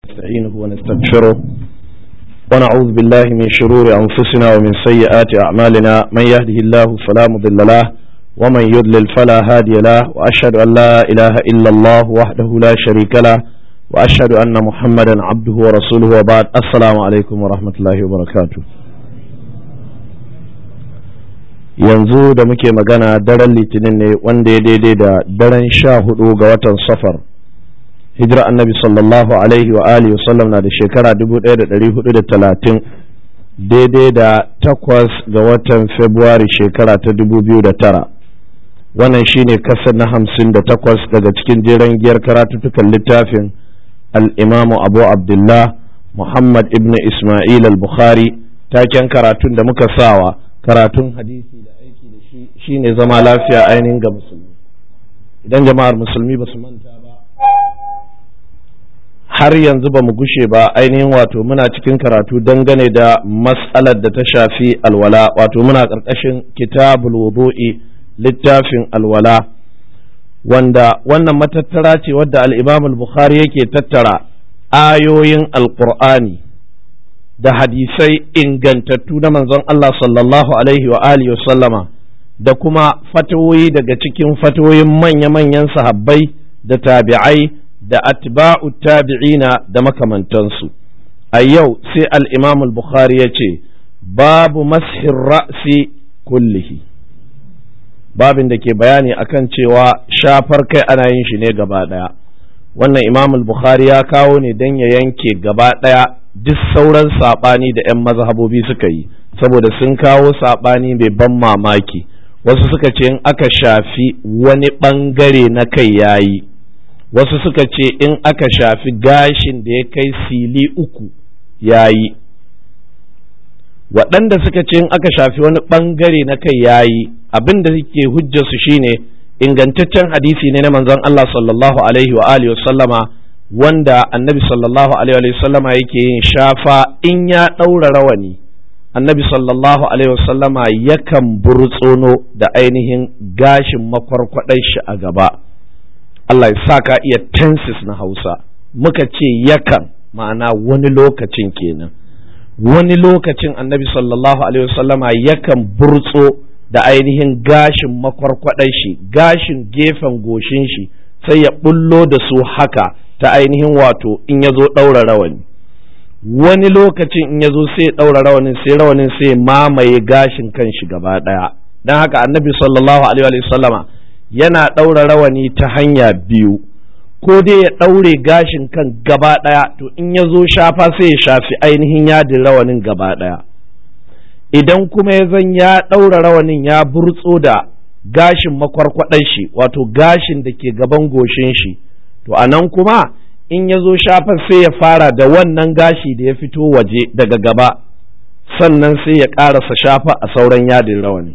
نستعينه ونستغفره ونعوذ بالله من شرور أنفسنا ومن سيئات أعمالنا من يهده الله فلا مضل له ومن يضلل فلا هادي له وأشهد أن لا إله إلا الله وحده لا شريك له وأشهد أن محمدا عبده ورسوله وبعد السلام عليكم ورحمة الله وبركاته yanzu da muke magana daren litinin ne wanda ya daidai da daren sha hudu ga watan safar hijira annabi sallallahu alaihi wa alihi wasallam na da shekara 1430 daidai da takwas ga watan februari shekara ta 2009 wannan shine kasar na hamsin da takwas daga cikin jeren giyar karatuttukan littafin al'imamu abu abdullah muhammad ibn ismail al-bukhari taken karatun da muka sawa karatun hadisi da aiki da shi shine zama lafiya ainihin ga musulmi idan jama'ar musulmi ba su manta ba har yanzu ba mu gushe ba ainihin wato muna cikin karatu dangane da matsalar da ta shafi alwala wato muna ƙarƙashin kitabul wudu'i littafin alwala wanda wannan matattara ce wadda al-imam al-bukhari yake tattara ayoyin alqur'ani da hadisai ingantattu na manzon Allah sallallahu alaihi wa alihi sallama da kuma fatawoyi daga cikin fatawoyin manya-manyan sahabbai da tabi'ai da atba'u tabi'ina da makamantansu a yau sai al-imam al-bukhari ya ce babu mashin ra'si kullihi babin da ke bayani akan cewa shafar kai ana yin shi ne gaba ɗaya wannan imam al-bukhari ya kawo ne don ya yanke gaba ɗaya duk sauran saɓani da 'yan mazhabobi suka yi saboda sun kawo saɓani mai ban mamaki wasu suka ce in aka shafi wani ɓangare na kai yayi wasu suka ce in aka shafi gashin da ya kai sili uku yayi waɗanda suka ce in aka shafi wani ɓangare na kai yayi abin da suke hujjarsu shine ingantaccen hadisi ne na manzon Allah sallallahu alaihi wa alihi sallama wanda annabi sallallahu alaihi wa sallama yake yin shafa in ya ɗaura rawani annabi sallallahu alaihi wa sallama yakan burtsono da ainihin gashin makwarkwaɗai shi a gaba Allah ya sa ka iya tenses na Hausa muka ce yakan ma'ana wani lokacin kenan wani lokacin annabi sallallahu alaihi wasallama yakan burtso da ainihin gashin makwarkwadai shi gashin gefen goshin shi sai ya bullo da su haka ta ainihin wato in ya zo ɗaura rawani wani lokacin in ya zo sai ya ɗaura rawanin sai rawanin sai mamaye gashin kan shi gaba ɗaya don haka annabi sallallahu alaihi wasallama yana ɗaura rawani ta hanya biyu ko dai ya ɗaure gashin kan gaba ɗaya to in ya zo shafa sai ya shafi ainihin yadin rawanin gaba ɗaya idan kuma ya zan ya ɗaura rawanin ya burtso da gashin makwarkwaɗan shi wato gashin da ke gaban goshin shi to a nan kuma in ya zo shafa sai ya fara da wannan gashi da ya fito waje daga gaba sannan sai ya ƙarasa shafa a sauran yadin rawani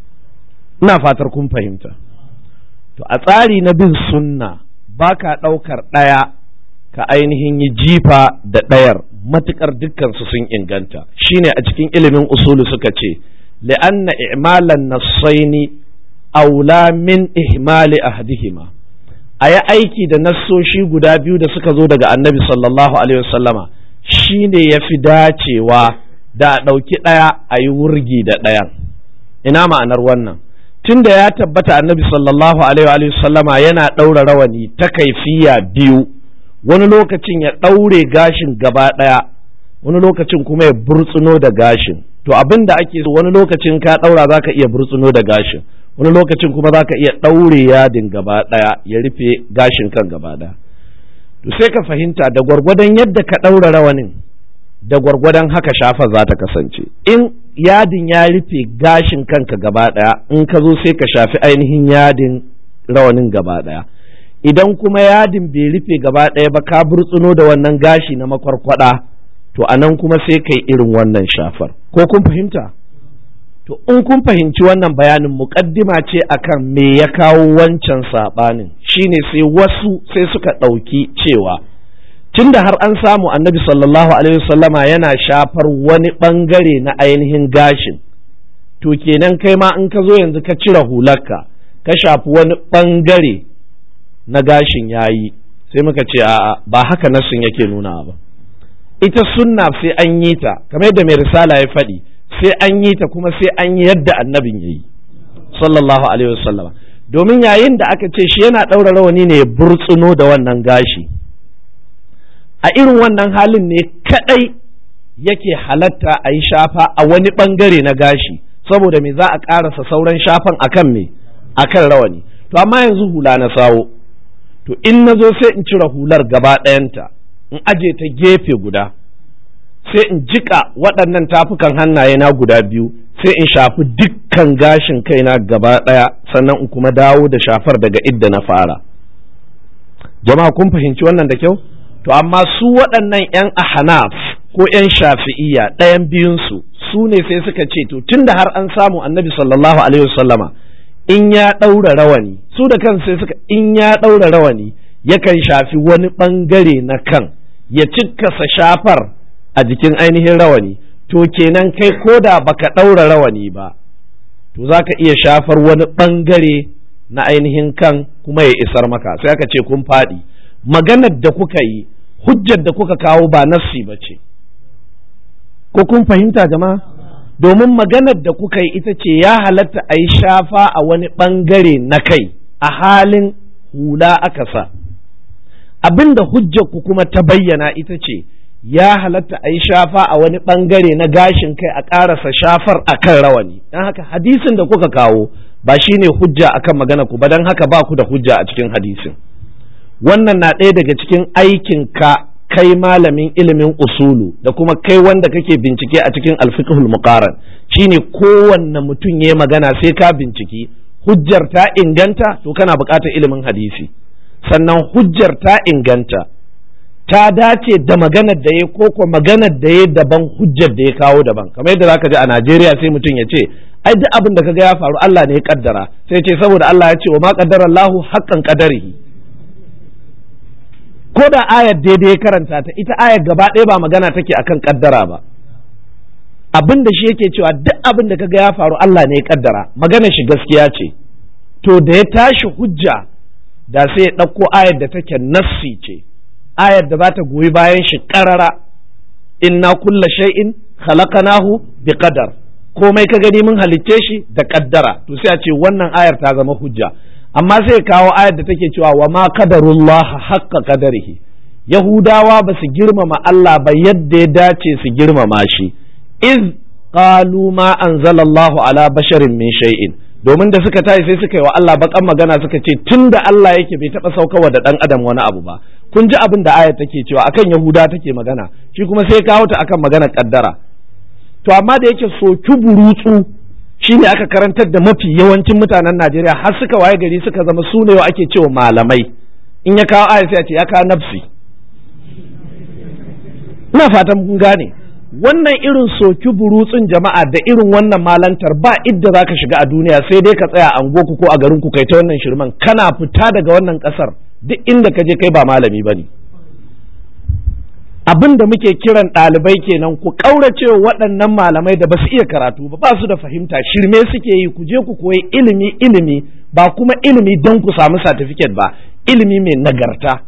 ina fatar kun fahimta to a tsari na bin sunna ba ka ɗaukar ɗaya ka ainihin yi jifa da ɗayar matuƙar dukkansu sun inganta shine a cikin ilimin usulu suka ce li'anna i'malan nassaini aula min ihmali ahdihima a yi aiki da nassoshi guda biyu da suka zo daga annabi sallallahu alaihi wasallama shine ya fi dacewa da a ɗauki ɗaya a yi wurgi da ɗayan ina ma'anar wannan tunda ya tabbata annabi sallallahu alaihi sallama yana ɗaura rawani ta kaifiya biyu wani lokacin ya ɗaure gashin gaba ɗaya wani lokacin kuma ya burtsuno da gashin to abin da ake so wani lokacin ka ɗaura za ka iya burtsuno da gashin wani lokacin kuma za ka iya ɗaure yadin gaba ɗaya ya rufe gashin kan gaba ɗaya to sai ka fahimta da gwargwadon yadda ka ɗaura rawanin da gwargwadon haka shafa za ta kasance in yadin ya rufe gashin kanka gaba ɗaya in ka zo sai ka shafi ainihin yadin rawanin gaba ɗaya idan kuma yadin bai rufe gaba ɗaya ba ka burtsuno da wannan gashi na makwarkwada to a nan kuma sai kai irin wannan shafar ko kun fahimta to in kun fahimci wannan bayanin muƙaddima ce akan me ya kawo wancan saɓanin shine sai wasu sai suka ɗauki cewa tunda har an samu annabi sallallahu alaihi wasallama yana shafar wani bangare na ainihin gashin to kenan kai ma in ka zo yanzu ka cire hularka ka shafi wani bangare na gashin yayi sai muka ce a'a ba haka nassin yake nuna ba ita sunna sai an yi ta kamar yadda mai risala ya faɗi sai an yi ta kuma sai an yi yadda annabin ya yi sallallahu alaihi wasallama domin yayin da aka ce shi yana ɗaura rawani ne ya burtsuno da wannan gashi a irin wannan halin ne kaɗai yake halatta a yi shafa a wani ɓangare na gashi saboda me za a ƙarasa sauran shafan akan me akan rawani to amma yanzu hula na sawo to in na zo sai in cire hular gaba ɗayanta in aje ta gefe guda sai in jika waɗannan tafukan hannaye na guda biyu sai in shafi dukkan gashin kaina gaba ɗaya sannan in kuma dawo da shafar daga idda na fara jama'a kun fahimci wannan da kyau to amma su waɗannan 'yan ahanaf ko 'yan shafi'iyya ɗayan biyunsu su ne sai suka ce to tunda har an samu annabi sallallahu alaihi wasallama in ya ɗaura rawani su da kan sai suka in ya ɗaura rawani yakan shafi wani ɓangare na kan ya cikkasa shafar a jikin ainihin rawani to kenan kai ko da baka ɗaura rawani ba to za ka iya shafar wani ɓangare na ainihin kan kuma ya isar maka sai aka ce kun faɗi maganar da kuka yi hujjar da kuka kawo ba nassi ba ce ko kun fahimta jama'a domin maganar da kuka yi ita ce ya halatta a yi shafa a wani ɓangare na kai a halin hula aka sa abin da ku kuma ta bayyana ita ce ya halatta a yi shafa a wani ɓangare na gashin kai a ƙarasa shafar a kan rawani don haka hadisin da kuka kawo ba shi ne hujja akan magana ku ba don haka ba ku da hujja a cikin hadisin wannan na ɗaya daga cikin aikin ka kai malamin ilimin usulu da kuma kai wanda kake bincike a cikin alfiqhul muqaran shine kowanne mutum ya magana sai ka binciki hujjar ta inganta to kana buƙatar ilimin hadisi sannan hujjar ta inganta ta dace da maganar da ya ko ko maganar da ya daban hujjar da ya kawo daban kamar yadda zaka ji a Najeriya sai mutum ya ce ai duk abin da kaga ya faru Allah ne ya kaddara sai ce saboda Allah ya ce wa ma qaddara Allahu haqqan qadarihi ko da ayar daidai ya karanta ta ita ayar gaba ɗaya ba magana take akan kaddara ba abin da shi yake cewa duk abin da kaga ya faru Allah ne ya kaddara magana shi gaskiya ce to da ya tashi hujja da sai ya ɗauko ayar da take nassi ce ayar da za ta goyi bayan shi ƙarara inna kulla shay'in khalaqnahu bi qadar komai ka gani mun halicce shi da kaddara to sai a ce wannan ayar ta zama hujja amma sai kawo ayar da take cewa wa ma qadarullah haqqa qadarihi yahudawa ba su girmama Allah ba yadda ya dace su girmama shi iz qalu ma anzalallahu ala basharin min shay'in domin da suka tashi sai suka yi wa Allah bakan magana suka ce tunda Allah yake bai taba saukawa da dan adam wani abu ba kun ji abin da ayar take cewa akan yahuda take magana shi kuma sai kawo ta akan magana kaddara to amma da yake soki burutsu shi ne aka karantar da mafi yawancin mutanen Najeriya har suka waye gari suka zama su ne ake cewa malamai in ya kawo aya sai a ce ya kawo nafsi ina fatan kun gane wannan irin soki burutsun jama'a da irin wannan malantar ba idda za ka shiga a duniya sai dai ka tsaya a ku ko a garin ku kai ta wannan shirman kana fita daga wannan kasar duk inda ka je kai ba malami ba ne abin da muke kiran ɗalibai kenan ku ƙaurace waɗannan malamai da ba su iya karatu ba ba su da fahimta shirme suke yi ku je ku koyi ilimi ilimi ba kuma ilimi don ku samu satifiket ba ilimi mai nagarta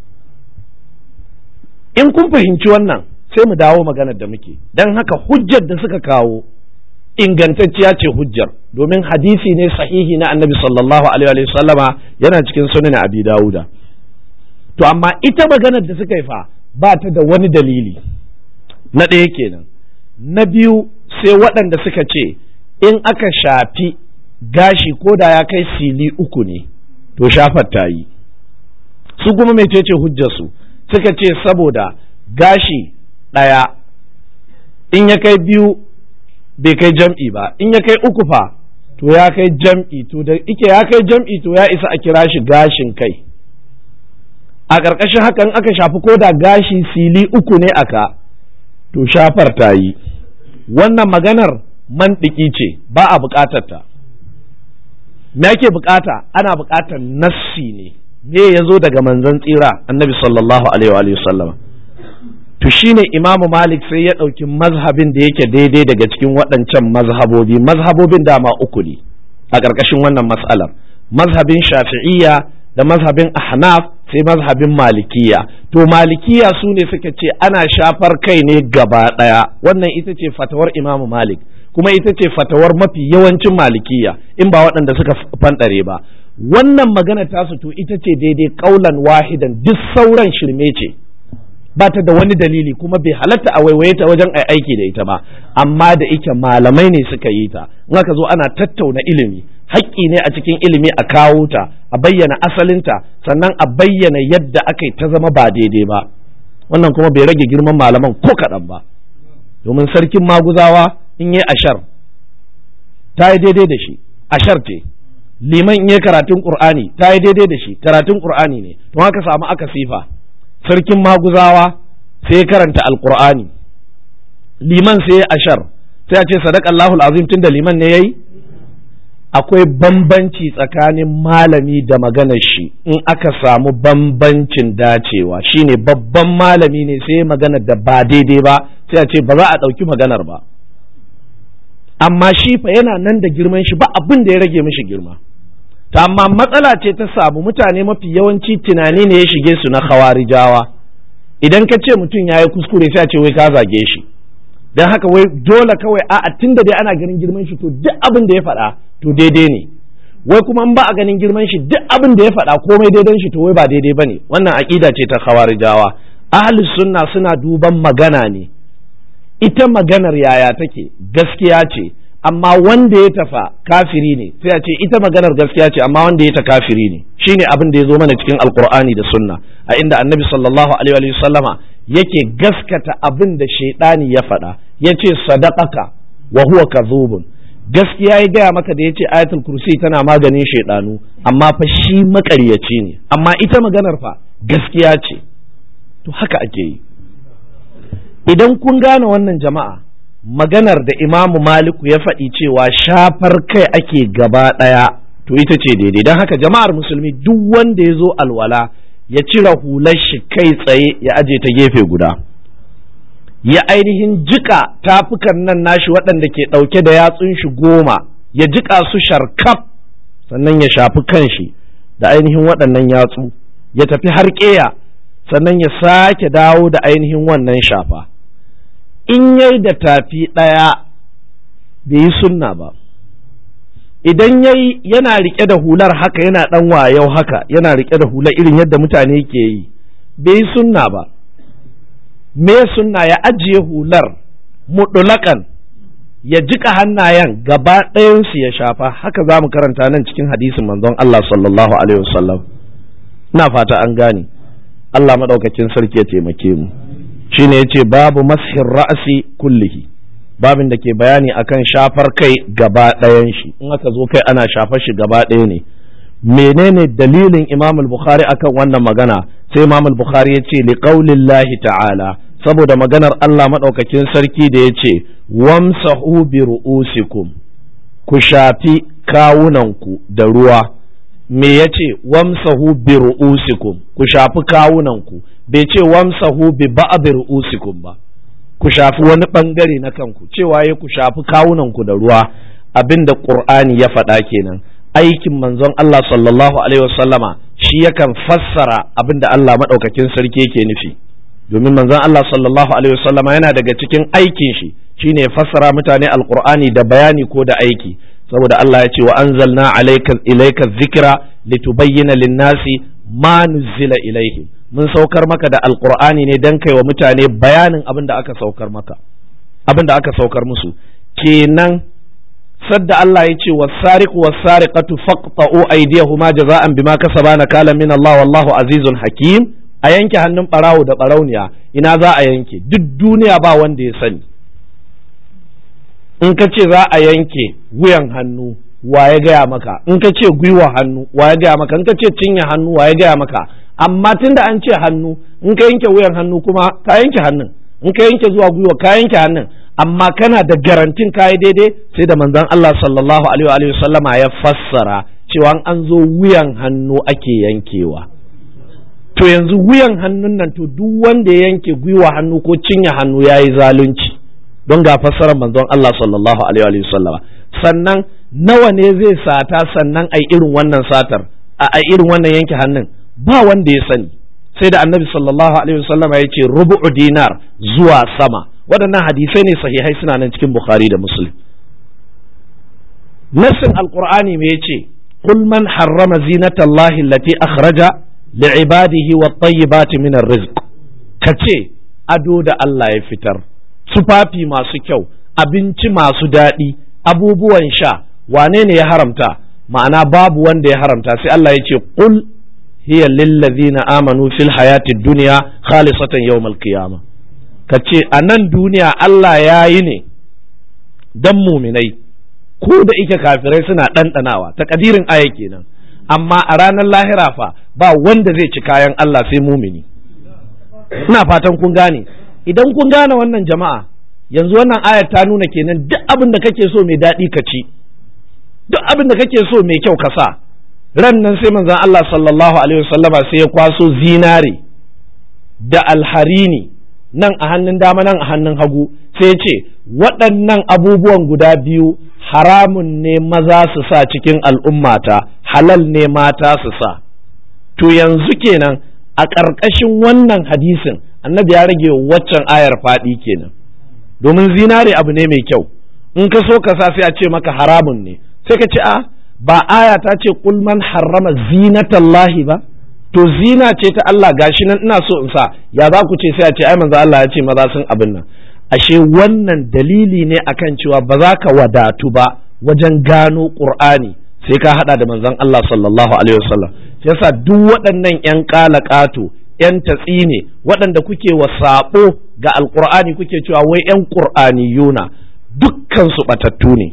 in kun fahimci wannan sai mu dawo maganar da muke don haka hujjar da suka kawo ingantacciya ce hujjar domin hadisi ne sahihi na annabi sallallahu alaihi wa sallama yana cikin sunan abi dawuda to amma ita maganar da suka yi fa ba ta da wani dalili na ɗaya kenan na biyu sai waɗanda suka ce in aka shafi gashi ko da ya kai sili uku ne to shafar ta yi su kuma mecece hujjarsu suka ce saboda gashi ɗaya in ya kai biyu bai kai jam'i ba in ya kai uku fa to ya kai jam'i to da ike ya kai jam'i to ya isa a kira shi gashin kai a ƙarƙashin hakan aka shafi ko da gashi sili uku ne aka to shafar ta yi wannan maganar mandiki ce ba a buƙatar ta me ake buƙata ana buƙatar nassi ne me ya zo daga manzon tsira annabi sallallahu alaihi wa sallama to shine imamu malik sai ya ɗauki mazhabin da yake daidai daga cikin waɗancan mazhabobi mazhabobin dama uku ne a ƙarƙashin wannan mas'alar mazhabin shafi'iyya da mazhabin ahnaf sai mazhabin malikiya to malikiya su ne suka ce ana shafar kai ne gaba ɗaya wannan ita ce fatawar imamu malik kuma ita ce fatawar mafi yawancin malikiya in ba waɗanda suka fanɗare ba wannan magana tasu to ita ce daidai ƙaulan wahidan duk sauran shirme ce ba ta da wani dalili kuma bai halatta a waiwaye ta wajen ai aiki da ita ba amma da ike malamai ne suka yi ta in aka zo ana tattauna ilimi haƙƙi ne a cikin ilimi a kawo ta a bayyana asalinta sannan a bayyana yadda aka yi ta zama ba daidai ba wannan kuma bai rage girman malaman ko kaɗan ba domin sarkin maguzawa in yi ashar ta yi daidai da shi ashar ce liman in yi karatun qur'ani ta yi daidai da shi karatun qur'ani ne to haka samu aka sifa sarkin maguzawa sai karanta alqur'ani liman sai ashar sai a ce sadaqallahu azim tunda liman ne yayi akwai bambanci tsakanin malami da maganar shi in aka samu bambancin dacewa shine babban malami ne sai maganar da ba daidai ba sai a ce ba za a ɗauki maganar ba amma shi fa yana nan da girman shi ba abin da ya rage mishi girma ta amma matsala ce ta samu mutane mafi yawanci tunani ne ya shige su na khawarijawa idan ka ce mutum ya yi kuskure sai a ce wai ka zage shi don haka wai dole kawai a tun da dai ana ganin girman shi to duk abin da ya faɗa to daidai ne wai kuma in ba a ganin girman shi duk abin da ya faɗa komai daidan shi to wai ba daidai ba ne wannan aƙida ce ta khawarijawa ahli sunna suna duban magana ne ita maganar yaya take gaskiya ce amma wanda ya tafa kafiri ne sai a ce ita maganar gaskiya ce amma wanda ya ta kafiri ne shine abin da ya zo mana cikin alkur'ani da sunna a inda annabi sallallahu alaihi wa sallama yake gaskata abin da shaidani ya faɗa ya ce sadaqaka wa huwa kadhubun gaskiya ya gaya maka da ya ce ayatul kursi tana maganin shaidanu amma fa shi makaryaci ne amma ita maganar fa gaskiya ce to haka ake yi idan kun gane wannan jama'a maganar da imamu maliku ya faɗi cewa shafar kai ake gaba ɗaya to ita ce daidai don haka jama'ar musulmi duk wanda ya zo alwala ya cire hular shi kai tsaye ya aje ta gefe guda ya ainihin jika tafukan nan nashi waɗanda ke ɗauke da yatsun shi goma ya jika su sharkaf sannan ya shafi kanshi da ainihin waɗannan yatsu ya tafi har ƙeya sannan ya sake dawo da ainihin wannan shafa in yai da tafi ɗaya bai yi sunna ba idan yayi yana riƙe da hular haka yana ɗan wayau haka yana riƙe da hular irin yadda mutane ke yi bai yi sunna ba me sunna ya ajiye hular mudulakan ya jika hannayen gaba ɗayansu ya shafa haka za mu karanta nan cikin hadisin manzon Allah sallallahu alaihi wasallam ina fata an gane Allah maɗaukakin sarki ya taimake mu shine yace babu mashin ra'asi kullihi babin da ke bayani akan shafar kai gaba ɗayan shi in aka zo kai ana shafar shi gaba ɗaya ne menene dalilin imam al-bukhari akan wannan magana sai imam al-bukhari ya ce liqaulillahi ta'ala saboda maganar Allah maɗaukakin sarki da ya ce wamsahu bi ru'usikum ku shafi kawunanku da ruwa me ya ce wamsahu bi ru'usikum ku shafi kawunanku bai ce wamsahu bi ba'd ru'usikum ba ku shafi wani bangare na kanku cewa ya ku shafi kawunanku da ruwa abinda qur'ani ya faɗa kenan aikin manzon Allah sallallahu alaihi wasallama shi yakan fassara abinda Allah madaukakin sarki yake nufi domin manzon Allah sallallahu alaihi wasallama yana daga cikin aikin shi shine ya fassara mutane alqur'ani da bayani ko da aiki saboda Allah ya ce wa anzalna alayka ilayka dhikra litubayyana lin-nasi ma nuzila ilaihim mun saukar maka da alqur'ani ne dan kai wa mutane bayanin abin da aka saukar maka abin da aka saukar musu kenan sadda Allah ya ce wasariqu wasariqatu faqta'u aydiyahuma jaza'an bima kasaba nakala min Allah wallahu azizun hakim a yanke hannun barawo da barauniya ina za a yanke duk duniya ba wanda ya sani in ka ce za a yanke wuyan hannu wa ya gaya maka in ka ce gwiwa hannu wa ya gaya maka in ka ce cinye hannu wa ya gaya maka amma tunda an ce hannu in ka yanke wuyan hannu kuma ka yanke hannun in ka yanke zuwa gwiwa ka yanke hannun amma kana da garantin kayi daidai sai da manzon Allah sallallahu alaihi wa sallama ya fassara cewa an zo wuyan hannu ake yankewa to yanzu wuyan hannun nan to duk wanda ya yanke gwiwa hannu ko cinye hannu yayi zalunci don ga fassarar manzon Allah sallallahu alaihi wa sallama sannan nawa ne zai sata sannan ai irin wannan satar a irin wannan yanke hannun ba wanda ya sani sai da annabi sallallahu alaihi wasallam ya ce rubu'u dinar zuwa sama waɗannan hadisai ne sahihai suna nan cikin bukhari da muslim nassin alqur'ani me yace qul man harrama zinatallahi allati akhraja li'ibadihi wat-tayyibati min ar-rizq kace ado da Allah ya fitar tufafi masu kyau abinci masu daɗi abubuwan sha wane ne ya haramta ma'ana babu wanda ya haramta sai Allah ya ce qul hiya lillazina amanu fil hayati dunya khalisatan yawmal qiyamah kace a nan duniya Allah ya yi ne dan muminai ko da ike kafirai suna ɗanɗanawa takadirin aya kenan amma a ranar lahira fa ba wanda zai ci kayan Allah sai mumini ina fatan kun gane idan kun gane wannan jama'a yanzu wannan ayar ta nuna kenan duk abin da kake so mai daɗi ka ci duk abin da kake so mai kyau ka sa ran nan sai manzon Allah sallallahu alaihi wasallama sai ya kwaso zinare da alharini nan a hannun dama nan a hannun hagu sai ce waɗannan abubuwan guda biyu haramun ne maza su sa cikin al'ummata halal ne mata su sa to yanzu kenan a ƙarƙashin wannan hadisin annabi ya rage waccan ayar faɗi kenan domin zinare abu ne mai kyau in ka so ka sa sai a ce maka haramun ne sai ka ce a ba aya ta ce kul man harrama zinatallahi ba to zina ce ta Allah gashi nan ina so in sa ya za ku ce sai a ce ai manzo Allah ya ce maza sun abin nan ashe wannan dalili ne akan cewa ba za ka wadatu ba wajen gano Qur'ani sai ka hada da manzon Allah sallallahu alaihi wasallam yasa duk waɗannan yan ƙato yan tatsi ne waɗanda kuke wa sabo ga alqur'ani kuke cewa wai yan qur'aniyuna dukkan su batattu ne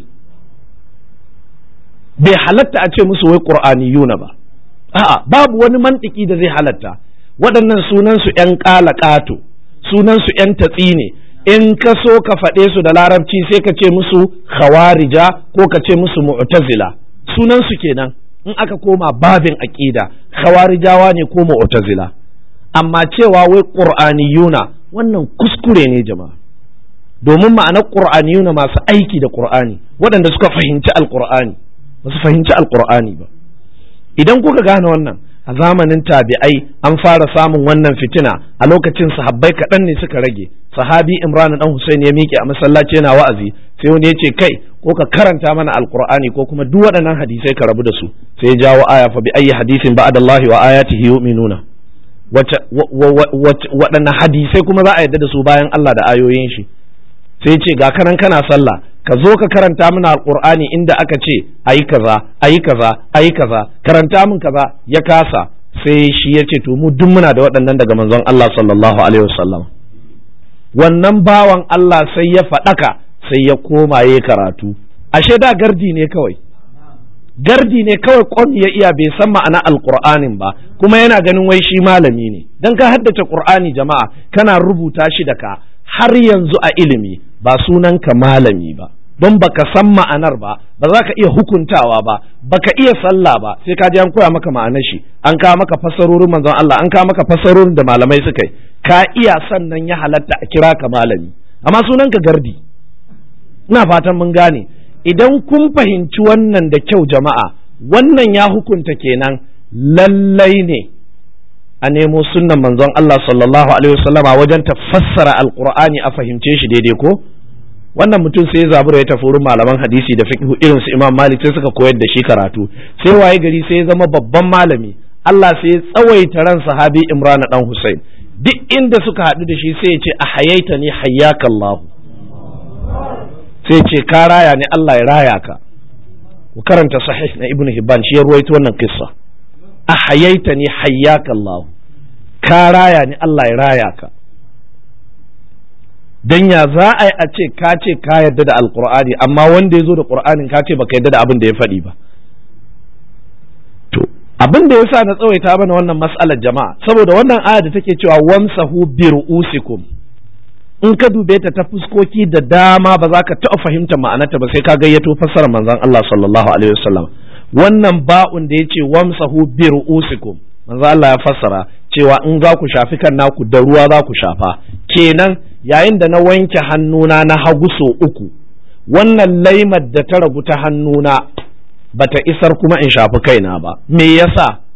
bai halatta a ce musu wai qur'aniyuna ba a'a babu wani mantiki da zai halatta waɗannan sunansu ‘yan ƙato sunansu ‘yan tatsi ne in ka so ka faɗe su da larabci sai ka ce musu khawarija ko ka ce musu mu'tazila sunansu kenan in aka koma babin aƙida khawarijawa ne ko mu'tazila amma cewa wai ƙur'aniyuna wannan kuskure ne jama'a domin ma'anar ƙur'aniyuna masu aiki da ƙur'ani waɗanda suka fahimci alƙur'ani ba su fahimci alƙur'ani ba idan kuka gane wannan a zamanin tabi'ai an fara samun wannan fitina a lokacin sahabbai kaɗan ne suka rage sahabi imran dan husain ya miƙe a masallaci yana wa'azi sai wani ya ce kai ko ka karanta mana alqur'ani ko kuma duk waɗannan hadisai ka rabu da su sai ya jawo aya fa bi ayyi hadisin ba'da allahi wa ayatihi yu'minuna waɗannan hadisai kuma za a yadda da su bayan Allah da ayoyin shi sai ce ga kanan kana sallah ka zo ka karanta mana alqur'ani inda aka ce ayi kaza ayi kaza ayi kaza karanta min kaza ya kasa sai shi ya ce to mu duk muna da waɗannan daga manzon Allah sallallahu alaihi wasallam wannan bawan Allah sai ya faɗaka sai ya koma ya karatu ashe da gardi ne kawai gardi ne kawai kwan ya iya bai san ma'ana alqur'anin ba kuma yana ganin wai shi malami ne dan ka haddace qur'ani jama'a kana rubuta shi da ka har yanzu a ilimi ba sunanka malami ba don baka san ma'anar ba ba za ka iya hukuntawa ba baka iya sallah ba sai ka je an koya maka ma'anar shi an kawo maka fassarorin manzon Allah an kawo maka fassarorin da malamai suka yi ka iya sannan ya halatta a kira ka malami amma sunanka gardi ina fatan mun gane idan kun fahimci wannan da kyau jama'a wannan ya hukunta kenan lallai ne a nemo sunnan manzon Allah sallallahu alaihi wasallama wajen ta fassara alqur'ani a fahimce shi daidai ko wannan mutum sai ya zabura ya tafi wurin malaman hadisi da fiqh irin su Imam Malik sai suka koyar da shi karatu sai waye gari sai ya zama babban malami Allah sai ya tsawaita ran sahabi Imran dan Hussein duk inda suka haɗu da shi sai ya ce a hayaita ni hayyakallah sai ce ka raya ni Allah ya raya ka ku karanta sahih na Ibn Hibban shi ya ruwaito wannan kissa a hayaita ni hayyakallah ka raya ni Allah ya raya ka dan ya za a yi a ce ka ce ka yarda da alqur'ani amma wanda ya zo da qur'anin ka ce baka yarda da abin da ya faɗi ba to abin da yasa na tsawaita mana wannan mas'alar jama'a saboda wannan aya da take cewa wamsahu bi ru'usikum in ka dube ta ta fuskoki da dama ba za ka taɓa fahimta ma'anarta ba sai ka gayyato fassarar manzon Allah sallallahu alaihi wasallam wannan ba'un da yace wamsahu bi ru'usikum manzo Allah ya fassara cewa in za ku shafi kan naku da ruwa za ku shafa kenan yayin da na wanke hannuna na hagu so uku wannan laimar da ta ragu ta hannuna bata isar kuma in shafi kaina ba me yasa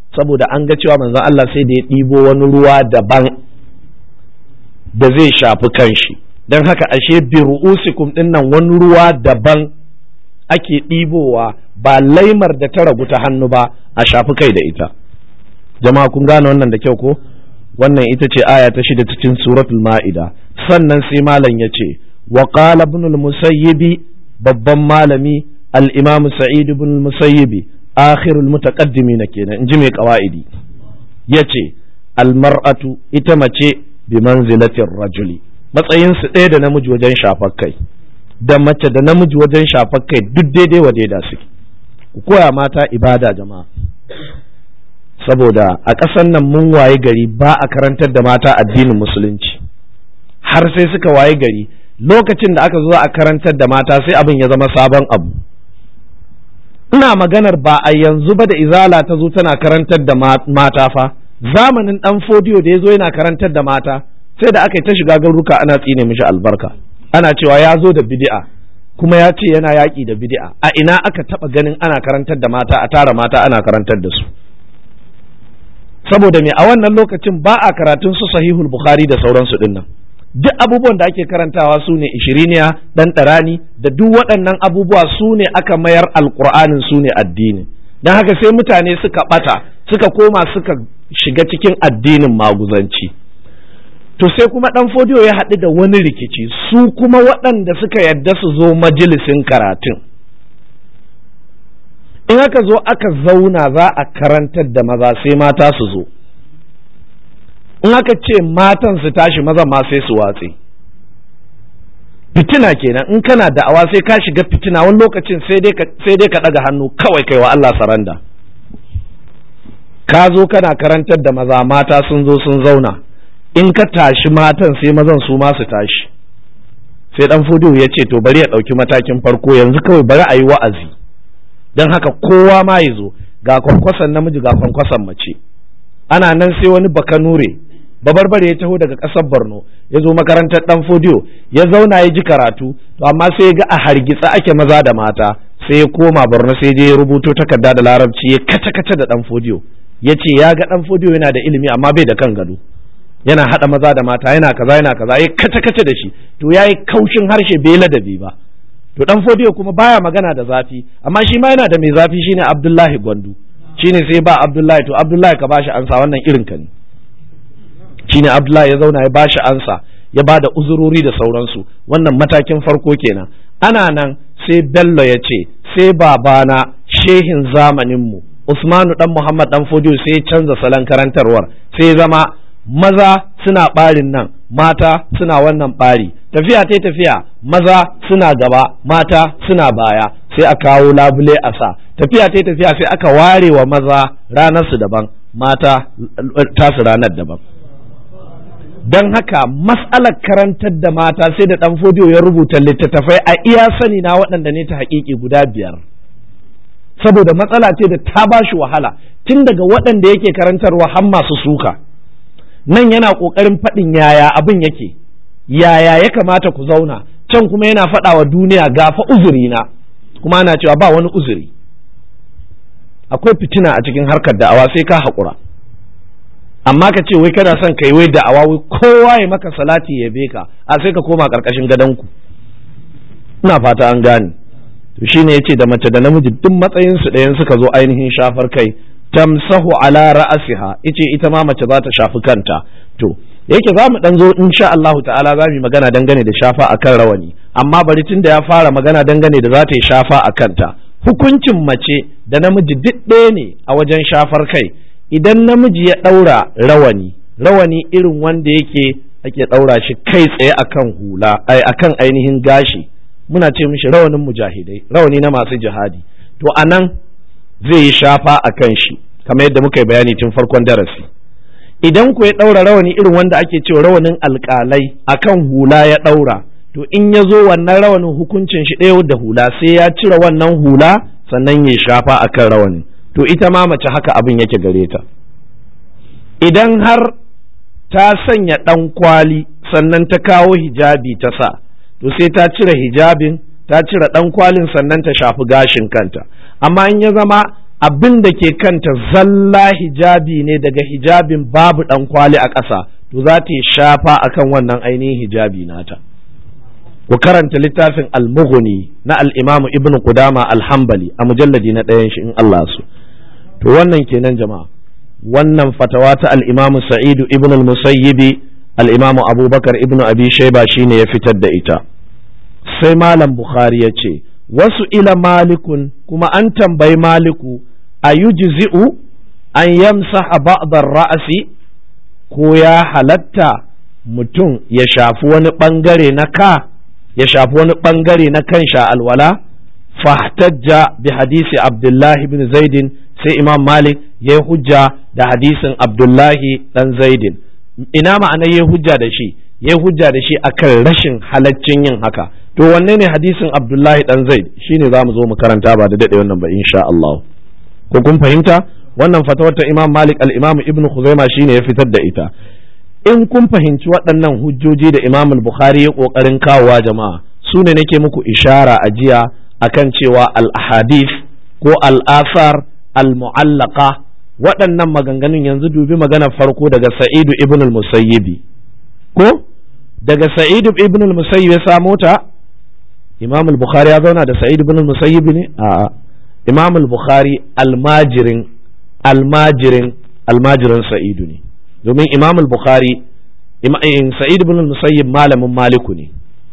saboda an ga cewa manzon Allah sai da ya ɗibo wani ruwa daban da zai shafi kanshi don haka ashe bi ru'usikum din nan wani ruwa daban ake ɗibowa ba laimar da ta ragu ta hannu ba a shafi kai da ita jama'a kun gane wannan da kyau ko wannan ita ce aya ta shida cikin suratul ma'ida sannan sai malam ya ce wa qala ibn al-musayyibi babban malami al-imam sa'id ibn al-musayyibi akhirul mutaqaddimin kenan inji mai qawaidi yace al-mar'atu ita mace bi manzilatir rajuli matsayin su ɗaya da namiji wajen shafar kai da mace da namiji wajen shafar kai duk daidai wa daida suke ku koya mata ibada jama'a saboda a ƙasar nan mun waye gari ba a karantar da mata addinin musulunci har sai suka waye gari lokacin da aka zo a karantar da mata sai abin ya zama sabon abu ina maganar ba a yanzu ba da izala ta zo tana karantar da mata fa zamanin dan fodiyo da ya zo yana karantar da mata sai da aka yi ta shiga garuruka ana tsine mishi albarka ana cewa ya zo da bid'a kuma ya ce yana yaƙi da bid'a a ina aka taɓa ganin ana karantar da mata a tara mata ana karantar da su saboda me a wannan lokacin ba a karatun su sahihul bukhari da sauransu dinnan duk abubuwan da ake karantawa su ne ishiriniya dan ɗarani da duk waɗannan abubuwa su ne aka mayar alƙur'anin su ne addini don haka sai mutane suka ɓata suka koma suka shiga cikin addinin maguzanci to sai kuma ɗan fodiyo ya haɗu da wani rikici su kuma waɗanda suka yadda su zo majalisin karatun in aka zo aka zauna za a karantar da maza sai mata su zo in aka ce matan su tashi maza ma sai su watse fitina kenan in kana da'awa sai ka shiga fitina wani lokacin sai dai ka ɗaga hannu kawai kai wa Allah saranda ka zo kana karantar da maza mata sun zo sun zauna in ka tashi matan sai mazan su ma su tashi sai dan fudu ya ce to bari ya ɗauki matakin farko yanzu kawai bari a yi wa'azi don haka kowa ma ya zo ga kwankwason namiji ga kwankwason mace ana nan sai wani bakanure babarbare ya taho daga ƙasar borno ya zo makarantar dan fodiyo ya zauna ya ji karatu to amma sai ya ga a hargitsa ake maza da mata sai ya koma borno sai je ya rubuto takarda da larabci ya kace kace da dan fodiyo ya ce ya ga dan fodiyo yana da ilimi amma bai da kan gado yana haɗa maza da mata yana kaza yana kaza ya kace kace da shi to yayi kaushin harshe bai ladabi ba to dan fodiyo kuma baya magana da zafi amma shi ma yana da mai zafi shine Abdullahi Gwandu shine sai ba Abdullahi to Abdullahi ka bashi ansa wannan irin ka ne shine Abdullahi ya zauna ya bashi ansa ya ba da uzurori da sauransu wannan matakin farko kenan ana nan sai Bello ya ce sai babana shehin zamaninmu Usmanu dan Muhammad dan Fodiyo sai ya canza salon karantarwar sai zama maza suna ɓarin nan mata suna wannan ɓari tafiya ta tafiya maza suna gaba mata suna baya sai a kawo labule a sa tafiya ta tafiya sai aka ware wa maza ranar su daban mata tasu ranar daban don haka matsalar karantar da mata sai da ɗan fodiyo ya rubuta littattafai a iya sani na waɗanda ne ta haƙiƙi guda biyar saboda matsala ce da ta ba shi wahala tun daga waɗanda yake karantarwa har masu suka nan yana ƙoƙarin faɗin yaya abin yake yaya ya kamata ku zauna can kuma yana faɗa wa duniya gafa uzuri na kuma ana cewa ba wani uzuri akwai fitina a cikin harkar da'awa sai ka haƙura amma ka ce wai kana son kai wai da'awa wai kowa ya maka salati ya be ka a sai ka koma ƙarƙashin gadonku ina fata an gane to shine yace da mace da namiji duk matsayin su ɗayan suka zo ainihin shafar kai tamsahu ala ra'asiha ice ita ma mace za ta shafi kanta to yake za mu dan zo insha Allahu ta'ala za mu magana dangane da shafa akan rawani amma bari tun da ya fara magana dangane da za ta yi shafa a kanta hukuncin mace da namiji duk ɗaya ne a wajen shafar kai idan namiji ya ɗaura rawani rawani irin wanda yake ake ɗaura shi kai tsaye akan hula ai akan ainihin gashi muna ce mishi rawanin mujahidai rawani na masu jihadi to anan zai yi shafa a kan shi kamar yadda muka yi bayani tun farkon darasi idan ku ya ɗaura rawani irin wanda ake cewa rawanin alƙalai akan hula ya ɗaura to in ya zo wannan rawanin hukuncin shi ɗaya da hula sai ya cire wannan hula sannan ya shafa akan rawanin to ita ma mace haka abin yake gare ta idan har ta sanya ɗan kwali sannan ta kawo hijabi ta sa to sai ta cire hijabin ta cire ɗan kwalin sannan ta shafi gashin kanta amma in ya zama abin da ke kanta zalla hijabi ne daga hijabin babu ɗan kwali a ƙasa to za ta yi shafa akan wannan ainihin hijabi nata ku karanta littafin al-mughni na al-imam ibn qudama al-hanbali a mujalladi na ɗayan shi in Allah su to wannan kenan jama'a wannan fatawa ta al-imam sa'idu ibn al-musayyibi al-imam abubakar ibn abi shayba shine ya fitar da ita sai malam bukhari ya ce wasu ila malikun kuma an tambayi maliku a yujzi'u an yamsaha ba'dar ra'asi ko ya halatta mutum ya shafi wani bangare na ka ya shafi wani bangare na kan sha alwala fahtajja bi hadisi abdullahi bin zaidin sai imam malik ya yi hujja da hadisin abdullahi dan zaidin ina ma'ana ya yi hujja da shi ya yi hujja da shi akan rashin halaccin yin haka to wanne ne hadisin abdullahi dan zaid shine za mu zo mu karanta ba da daɗe wannan ba insha Allah ko kun fahimta wannan fatawar ta imam malik al-imam ibn khuzaima shine ya fitar da ita in kun fahimci waɗannan hujjoji da imam al-bukhari ya ƙoƙarin kawowa jama'a su ne nake muku ishara a jiya akan cewa al-ahadith ko al-asar al-mu'allaqa waɗannan maganganun yanzu dubi maganar farko daga sa'idu ibn al-musayyibi ko daga sa'idu ibn al-musayyib ya samo ta imam al-bukhari ya zauna da sa'idu ibn al-musayyib ne a'a imam al-bukhari almajirin almajirin almajirin sa'idu ne domin imam al-bukhari sa'id ibn al-musayyib malamin maliku ne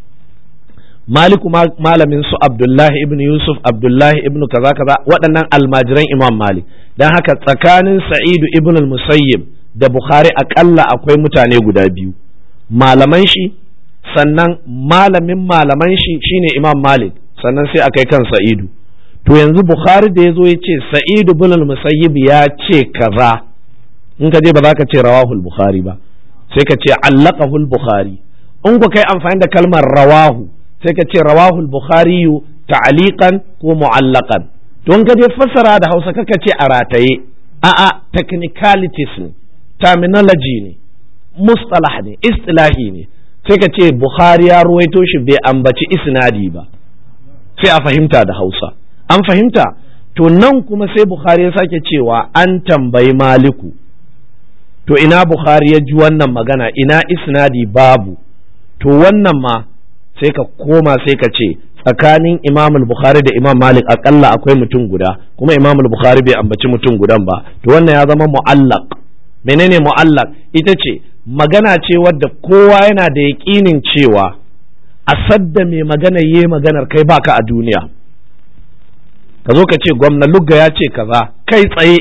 maliku malamin su abdullahi ibn yusuf abdullahi ibn kaza kaza waɗannan almajiran imam malik don haka tsakanin sa'idu ibn al-musayyib da bukhari akalla akwai mutane guda biyu malaman shi sannan malamin malaman shi shine imam malik sannan sai akai kan sa'idu to yanzu bukhari da ya zo ya ce sa'idu bin al-musayyib ya ce kaza in ka je ba za ka ce rawahul bukhari ba sai ka ce allaqahul bukhari in ku kai amfani da kalmar rawahu sai ka ce rawahul bukhari ta'liqan ko mu'allaqan to in ka je fassara da Hausa kaka ce a rataye a'a technicalities ne terminology ne mustalah ne istilahi ne sai ka ce bukhari ya ruwaito shi bai ambaci isnadi ba sai a fahimta da Hausa an fahimta to nan kuma sai bukhari ya sake cewa an tambayi maliku to ina bukhari ya ji wannan magana ina isnadi babu to wannan ma sai ka koma sai ka ce tsakanin imam bukhari da imam malik akalla akwai mutum guda kuma imam bukhari bai ambaci mutum gudan ba to wannan ya zama mu'allaq menene mu'allaq ita ce magana ce wadda kowa yana da yaƙinin cewa a sadda mai magana yi maganar kai baka a duniya ka zo ka ce gwamna lugga ya ce kaza kai tsaye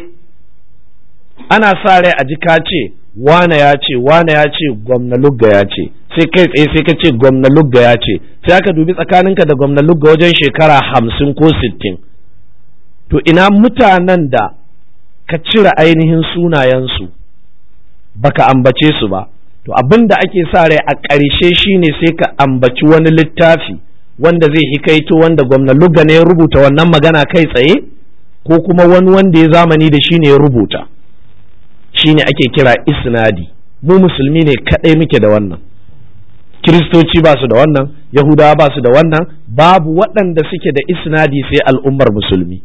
ana sa rai a ji ka ce wane ya ce wane ya ce gwamna lugga ya ce sai kai tsaye sai ka ce gwamna lugga ya ce sai aka dubi tsakaninka da gwamna lugga wajen shekara hamsin ko sittin to ina mutanen da ka cire ainihin sunayensu baka ambace su ba to abin da ake sa rai a ƙarshe shine sai ka ambaci wani littafi wanda zai hikaito wanda gwamna lugga ne ya rubuta wannan magana kai tsaye ko kuma wani wanda ya zamani da shi ne ya rubuta shine ake kira isnadi mu musulmi ne kaɗai muke da wannan kiristoci ba su da wannan yahudawa ba su da wannan babu waɗanda suke da isnadi sai al'ummar musulmi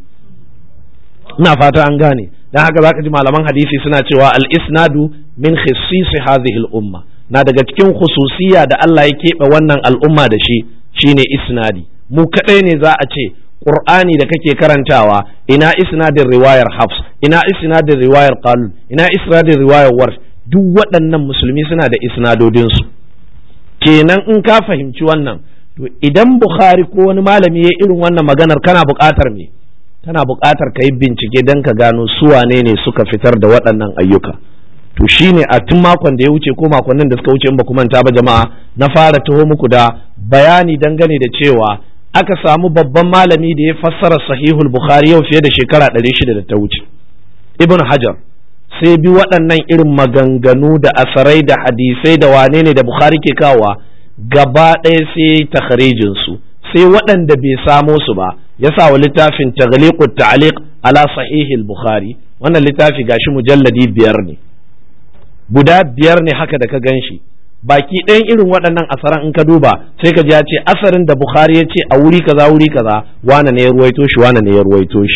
ina fata an gane dan haka zaka ji malaman hadisi suna cewa al-isnadu min khisisi hadhihi al-umma na daga cikin khususiya da Allah ya keɓe wannan al'umma da shi shine isnadi mu kadai ne za a ce Qur'ani da kake karantawa ina isnadin riwayar Hafs ina isnadin riwayar Qalun ina isnadin riwayar Warsh duk waɗannan musulmi suna da isnadodinsu kenan in ka fahimci wannan to idan Bukhari ko wani malami ya irin wannan maganar kana buƙatar me kana buƙatar ka yi bincike don ka gano su wane ne suka fitar da waɗannan ayyuka to shine a tun makon da ya wuce ko makonnin da suka wuce in ba ku manta ba jama'a na fara taho muku da bayani dangane da cewa aka samu babban malami da ya fassara sahihul bukhari yau fiye da shekara ɗari shida da ta wuce ibn hajar sai bi waɗannan irin maganganu da asarai da hadisai da wane ne da bukhari ke kawa gaba ɗaya sai takharijin su sai waɗanda bai samo su ba ya sa wa littafin taghliqut ta'liq ala sahihil bukhari wannan littafi gashi mujalladi biyar ne guda biyar ne haka da ka gan shi baki ɗayan irin waɗannan asaran in ka duba sai ka ji ya ce asarin da bukhari ya ce a wuri kaza wuri kaza wane ne ya ruwaito shi wane ne ya ruwaito shi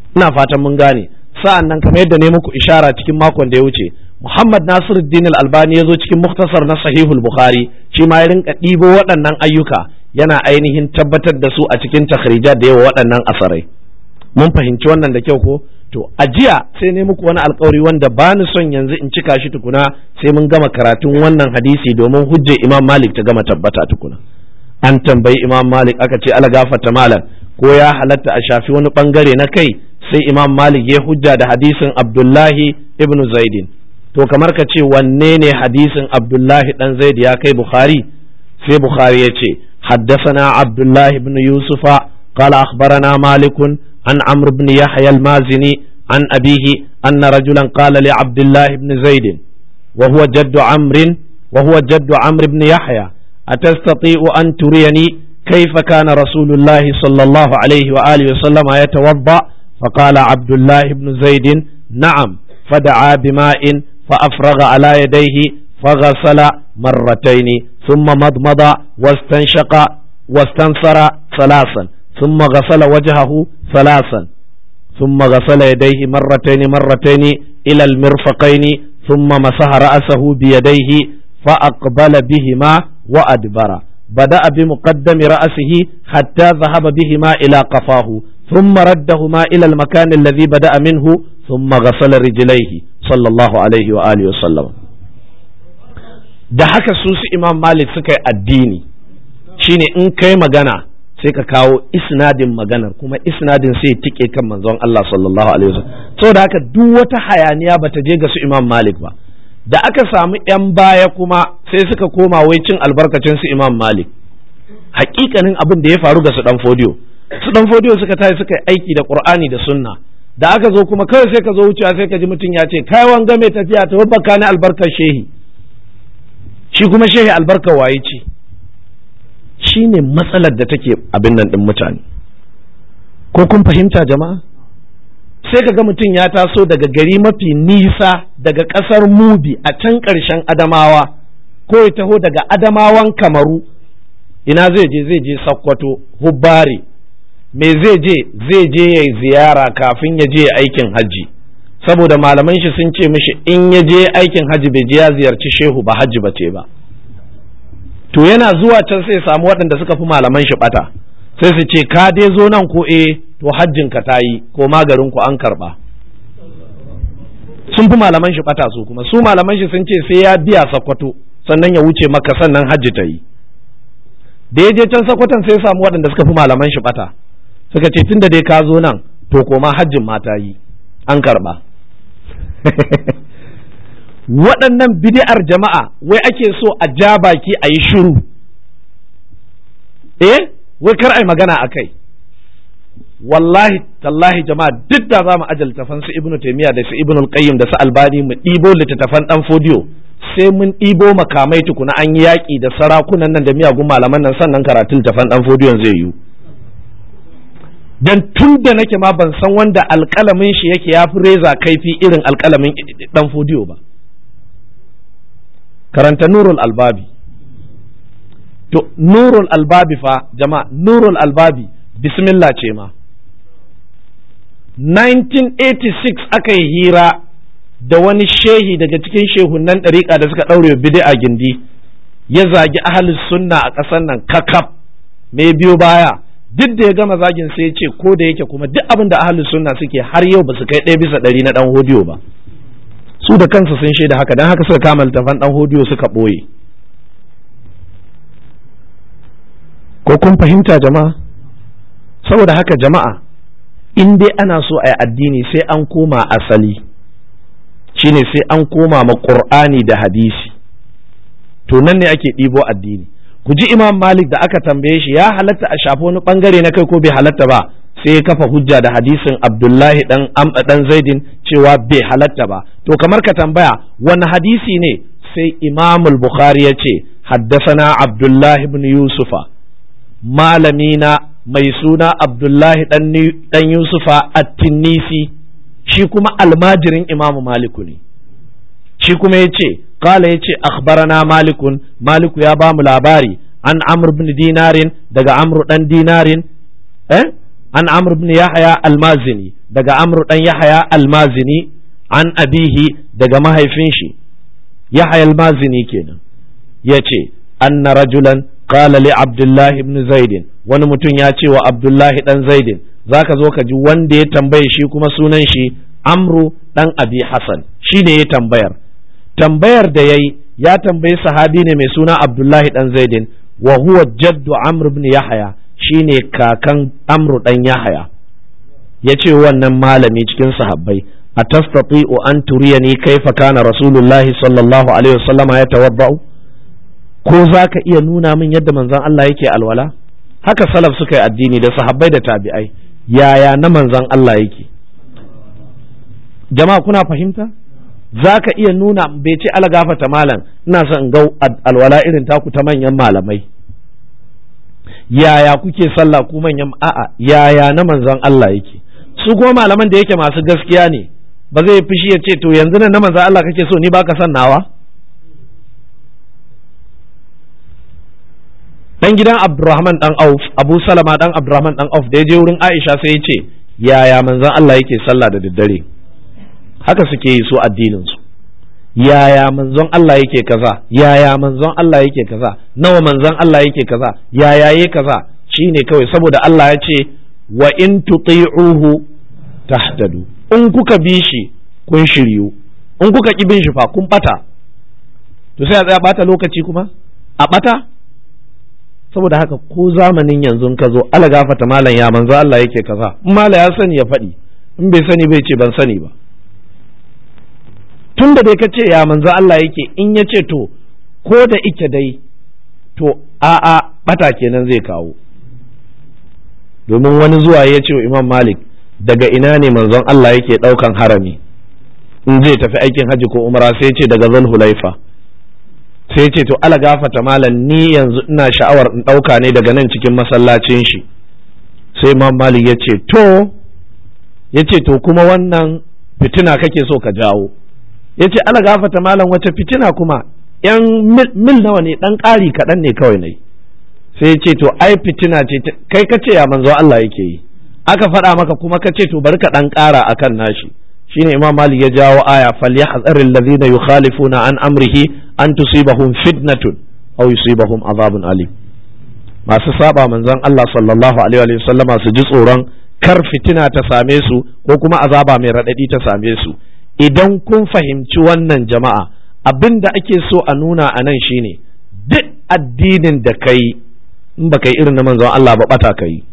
ina fatan mun gane sa'an nan kamar yadda ne muku ishara cikin makon da ya wuce Muhammad Nasiruddin Al-Albani ya zo cikin muktasar na Sahihul Bukhari shi ma ya rinka ɗibo waɗannan ayyuka yana ainihin tabbatar da su a cikin takhrija da yawa waɗannan asarai mun fahimci wannan da kyau ko to a jiya sai ne muku wani alkawari wanda ba ni son yanzu in cika shi tukuna sai mun gama karatun wannan hadisi domin hujjar Imam Malik ta gama tabbata tukuna an tambayi Imam Malik aka ce ala gafarta malam ko ya halatta a shafi wani bangare na kai sai Imam Malik ya hujja da hadisin Abdullahi ibn Zaidin to kamar ka ce wanne ne hadisin Abdullahi dan Zaid ya kai Bukhari sai Bukhari ya ce حدثنا عبد الله بن يوسف قال أخبرنا مالك عن عمرو بن يحيى المازني عن أبيه أن رجلا قال لعبد الله بن زيد وهو جد عمرو وهو جد عمرو بن يحيى أتستطيع أن تريني كيف كان رسول الله صلى الله عليه وآله وسلم يتوضأ فقال عبد الله بن زيد نعم فدعا بماء فأفرغ على يديه فغسل مرتين ثم مضمض واستنشق واستنصر ثلاثا ثم غسل وجهه ثلاثا ثم غسل يديه مرتين مرتين إلى المرفقين ثم مسح رأسه بيديه فأقبل بهما وأدبر بدأ بمقدم رأسه حتى ذهب بهما إلى قفاه ثم ردهما إلى المكان الذي بدأ منه ثم غسل رجليه صلى الله عليه وآله وسلم da haka su su imam malik suka yi addini shine in kai magana sai ka kawo isnadin maganar kuma isnadin sai tike kan manzon Allah sallallahu alaihi wasallam saboda haka duk wata hayaniya bata je ga su imam malik ba da aka samu yan baya kuma sai suka koma wai cin albarkacin su imam malik hakikanin abin da ya faru ga su dan fodiyo su dan fodiyo suka tayi suka yi aiki da qur'ani da sunna da aka zo kuma kawai sai ka zo wucewa sai ka ji mutum ya ce kai wanga mai tafiya ta babbaka ni albarkar shehi shi kuma shehi albarkar waye ce shi ne matsalar da take abin nan ɗin mutane ko kun fahimta jama'a sai ka ga mutum ya taso daga gari mafi nisa daga ƙasar mubi a can ƙarshen adamawa ko ya taho daga adamawan kamaru ina zai je zai je sakkwato hubbari me zai je zai je ya ziyara kafin ya je aikin hajji saboda malaman shi sun ce mishi in ya je aikin hajji bai je ya ziyarci shehu ba hajji ba ce ba to yana zuwa can sai samu waɗanda suka fi malaman shi bata sai su ce ka dai zo nan ko eh to hajjin ka ta yi ko magarin ku an karba sun fi malaman shi bata su kuma su malaman shi sun ce sai ya biya sakwato sannan ya wuce maka sannan hajji ta yi da ya je can sakwatan sai samu waɗanda suka fi malaman shi bata suka ce tunda dai ka zo nan to koma hajjin ma ta yi an karba waɗannan bid'ar jama'a wai ake so a ja baki a yi shiru eh wai kar ai magana a kai wallahi tallahi jama'a duk da za mu ajal tafan su ibnu taymiya da su ibnu qayyim da su albani mu ɗibo littattafan dan fodiyo sai mun ɗibo makamai tukuna an yi yaƙi da sarakunan nan da miyagun malaman nan sannan karatun tafan dan fodiyon zai yiwu dan tun da nake ma ban san wanda alƙalamin shi yake ya fi reza kaifi irin alƙalamin dan fodiyo ba karanta nurul albabi to nurul albabi fa jama'a nurul albabi bismillah ce ma 1986 aka yi hira da wani shehi daga cikin shehunan ɗariƙa da suka ɗaure bid'a gindi ya zagi ahalus sunna a ƙasar nan kakaf me biyo baya duk da ya gama zagin sai ya ce ko da yake kuma duk abin da ahalus sunna suke har yau ba su kai ɗaya bisa ɗari na ɗan hodiyo ba su da kansu sun shaida haka don haka suka kama littafan ɗan hodiyo suka ɓoye ko kun fahimta jama'a saboda haka jama'a in dai ana so a yi addini sai an koma asali shine sai an koma ma ƙur'ani da hadisi to nan ne ake ɗibo addini ku ji imam malik da aka tambaye shi ya halatta a shafi wani bangare na kai ko bai halatta ba sai ya kafa hujja da hadisin abdullahi dan dan zaidin cewa bai halatta ba to kamar ka tambaya wani hadisi ne sai imam bukhari ya ce haddasana abdullahi ibn yusufa malamina mai suna abdullahi dan yusufa at-tinnisi shi kuma almajirin imam maliku ne shi kuma ya ce kala ya ce akhbarana malikun maliku ya ba mu labari an amr bin dinarin daga amru dan dinarin eh an amr ibn yahya almazini daga amr dan yahya almazini an abihi daga mahaifin shi yahya almazini kenan yace anna rajulan qala li abdullah ibn zaid wani mutum ya ce wa abdullah dan zaid zaka zo ka ji wanda ya tambaye shi kuma sunan shi amru dan abi hasan shine ya tambayar tambayar da yayi ya tambayi sahabi ne mai suna abdullahi dan zaidin wa huwa jaddu amr ibn yahya shine kakan amru dan yahya yace wannan malami cikin sahabbai atastati'u an turiyani kaifa kana rasulullahi sallallahu alaihi wasallama ya tawadda'u ko zaka iya nuna min yadda manzon Allah yake alwala haka salaf suka yi addini da sahabbai da tabi'ai yaya na manzon Allah yake jama'a kuna fahimta za ka iya nuna bai ce algafata malam ina son in ga alwala irin taku ta manyan malamai yaya kuke sallah ku manyan a'a yaya na manzon Allah yake su kuma malaman da yake masu gaskiya ne ba zai fushi ya ce to yanzu nan na manzon Allah kake so ni baka son nawa dan gidan Abdurrahman dan Auf Abu Salama dan Abdurrahman dan Auf da ya je wurin Aisha sai ya ce yaya manzon Allah yake sallah da daddare haka suke yi su addinin su yaya manzon Allah yake kaza yaya manzon Allah yake kaza nawa manzon Allah yake kaza yaya yake kaza shine kawai saboda Allah ya ce wa in tuti'uhu tahtadu in kuka bi shi kun shiryu in kuka ki bin shi fa kun bata to sai a tsaya bata lokaci kuma a bata saboda haka ko zamanin yanzu ka zo ala gafata malam ya manzo Allah yake kaza in mala ya sani ya faɗi in bai sani bai ce ban sani ba tun da dai ka ce ya manzo Allah yake in ya ce to ko da ike dai to a'a bata kenan zai kawo domin wani zuwa ya ce wa imam malik daga ina ne manzon Allah yake ɗaukan harami in zai tafi aikin hajji ko umara sai ce daga zan hulaifa sai ce to ala gafata malam ni yanzu ina sha'awar in ɗauka ne daga nan cikin masallacin shi sai imam malik ya ce to ya ce to kuma wannan fitina kake so ka jawo ya ce ala gafata malam wace fitina kuma yan mil nawa ne dan ƙari kaɗan ne kawai ne sai ce to ai fitina ce kai ka ce ya manzo Allah yake yi aka faɗa maka kuma ka ce to bari ka dan ƙara akan nashi shine imam malik ya jawo aya falyahzaril ladhina yukhalifuna an amrihi an tusibahum fitnatun aw yusibahum azabun alim masu saba manzon Allah sallallahu alaihi wa sallama su ji tsoron kar fitina ta same su ko kuma azaba mai raɗaɗi ta same su idan kun fahimci wannan jama'a abin da ake so a nuna a nan shine duk addinin da ka yi in ba ka yi irin na manzon Allah ba bata ka yi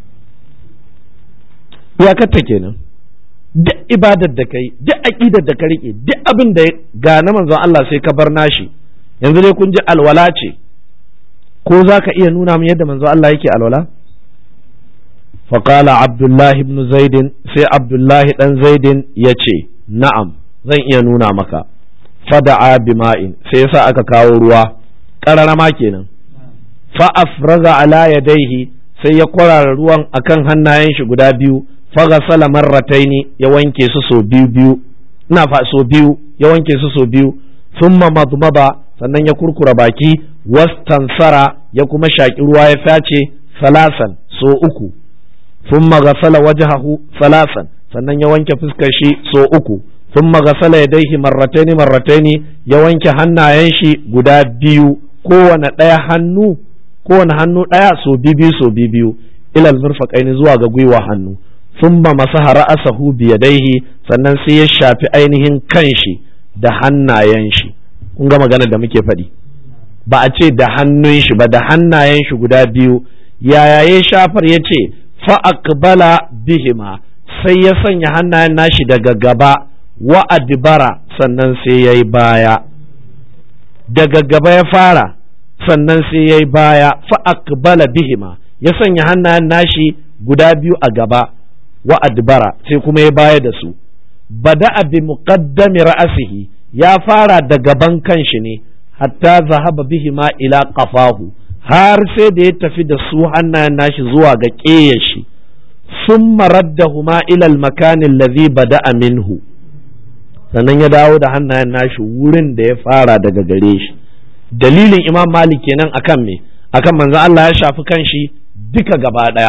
iyakarta kenan duk ibadar da ka yi duk aƙidar da ka riƙe duk abin da ga na manzon Allah sai ka bar nashi yanzu dai kun ji alwala ce ko za ka iya nuna min yadda manzon Allah yake alwala فقال عبد الله بن زيد سي عبد الله بن زيد يچه na'am zan iya nuna maka fada'a bima'in sai yasa aka kawo ruwa ƙararama kenan fa afraga ala yadaihi sai ya kwarara ruwan akan hannayen shi guda biyu faghasala marrataini ya wanke su so biyu biyu ina fa so biyu ya wanke su so biyu thumma madmada sannan ya kurkura baki wastansara ya kuma shaki ruwa ya face salasan so uku thumma ghasala wajhahu salasan sannan ya wanke fuskar shi so uku sun magasala ya daihi marrataini marrataini ya wanke hannayen shi guda biyu kowane ɗaya hannu kowane hannu ɗaya so biyu so biyu ilal murfaqaini zuwa ga gwiwa hannu thumma masaha ra'asahu bi yadaihi sannan sai ya shafi ainihin kanshi da hannayen shi kun ga magana da muke faɗi ba a ce da hannun shi ba da hannayen shi guda biyu yaya ya shafar ya ce fa aqbala bihima sai ya sanya hannayen nashi daga gaba wa adibara sannan sai ya yi baya daga gaba ya fara sannan sai ya yi baya fa aqbala bihima ya sanya hannayen nashi guda biyu a gaba wa adibara sai kuma ya baya da su bada'a bi muqaddami ra'asihi ya fara da gaban kanshi ne hatta zahaba bihima ila qafahu har sai da ya tafi da su hannayen nashi zuwa ga ƙeyar shi ثم ردهما إلى المكان الذي بدأ منه sannan ya dawo da hannayen nashi wurin da ya fara daga gare shi dalilin imam malik kenan akan me akan manzo Allah ya shafi kanshi duka gaba daya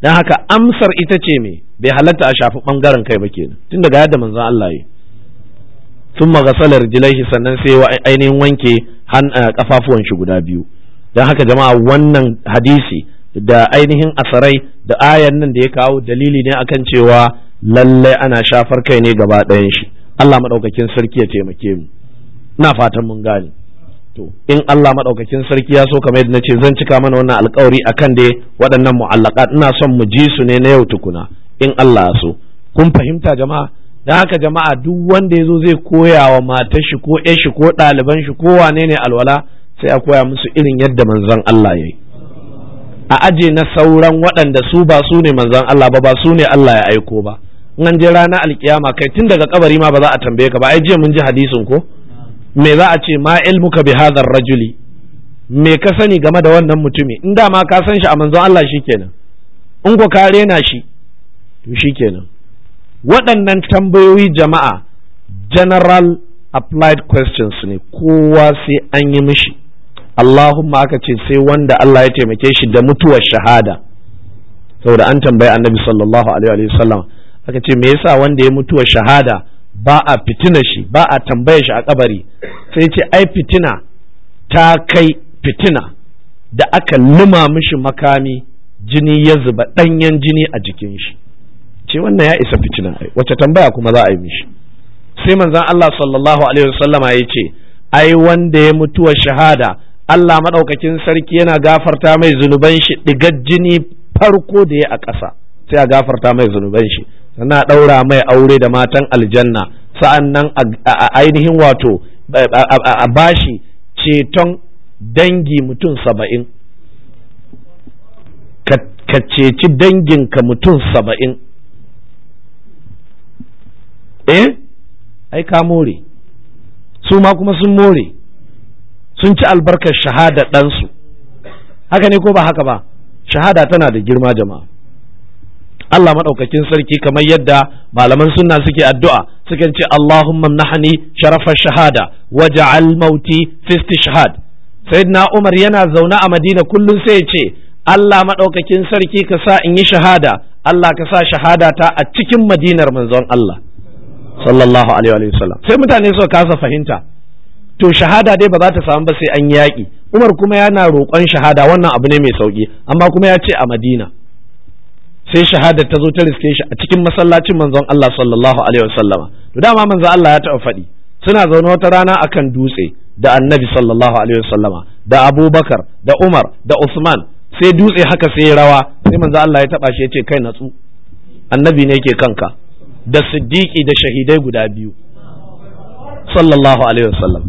don haka amsar ita ce me bai halatta a shafi ɓangaren kai ba kenan tun daga yadda manzon Allah yi sun magasalar jilaihi sannan sai wa ainihin wanke kafafuwan shi guda biyu don haka jama'a wannan hadisi da ainihin asarai da ayan nan da ya kawo dalili ne akan cewa lallai ana shafar kai ne gaba ɗayan shi Allah maɗaukakin sarki ya taimake mu ina fatan mun gane to in Allah maɗaukakin sarki ya so kamar yadda nace zan cika mana wannan alƙawari akan dai waɗannan mu'allaqat ina son mu ji su ne na yau tukuna in Allah ya so kun fahimta jama'a dan haka jama'a duk wanda yazo zai koya wa matar shi ko ƴar shi ko ɗaliban shi ko wane ne alwala sai a koya musu irin yadda manzon Allah yayi a aje na sauran waɗanda su ba su ne manzon Allah ba ba su ne Allah ya aiko ba in an je ranar alkiyama kai tun daga kabari ma ba za a tambaye ka ba ai jiya mun ji hadisin ko me za a ce ma ilmuka bi hadhar rajuli me ka sani game da wannan mutumi in da ma ka san shi a manzon Allah shikenan in ko ka rena shi to shikenan waɗannan tambayoyi jama'a general applied questions ne kowa sai an yi mishi Allahumma aka ce sai wanda Allah ya taimake shi da mutuwar shahada saboda an tambayi annabi sallallahu alaihi wa sallam aka ce me yasa wanda ya mutuwar shahada ba a fitina shi ba a tambaya shi a kabari sai ce ai fitina ta kai fitina da aka lima mishi makami jini ya zuba ɗanyen jini a jikin shi ce wannan ya isa fitina ai wace tambaya kuma za a yi mishi sai manzon Allah sallallahu alaihi wasallama ya ce ai wanda ya mutuwa shahada Allah maɗaukakin sarki yana gafarta mai zunuban shi ɗigar jini farko da ya a ƙasa sai a gafarta mai zunuban shi sannan a ɗaura mai aure da matan aljanna sa'an nan a ainihin wato a bashi ceton dangi mutum saba'in ka ceci danginka mutum saba'in eh ai ka more su ma kuma sun more sun ci albarkar shahada ɗansu haka ne ko ba haka ba shahada tana da girma jama'a Allah maɗaukakin sarki kamar yadda malaman sunna suke addu'a sukan ce Allahumma nahani sharafa shahada waja'al mauti fi istishhad sayyidina Umar yana zaune a Madina kullum sai ya ce Allah maɗaukakin sarki ka sa in yi shahada Allah ka sa shahada ta a cikin madinar manzon Allah sallallahu alaihi wa sallam sai mutane suka kasa fahimta to shahada dai ba za ta samu ba sai an yaƙi Umar kuma yana roƙon shahada wannan abu ne mai sauki amma kuma ya ce a Madina sai shahadar ta zo ta riske shi a cikin masallacin manzon Allah sallallahu alaihi wasallama to dama manzon Allah ya taɓa faɗi suna zaune wata rana akan dutse da annabi sallallahu alaihi wasallama da abubakar da umar da usman sai dutse haka sai rawa sai manzon Allah ya taɓa shi ya ce kai natsu annabi ne yake kanka da siddiqi da shahidai guda biyu sallallahu alaihi wasallam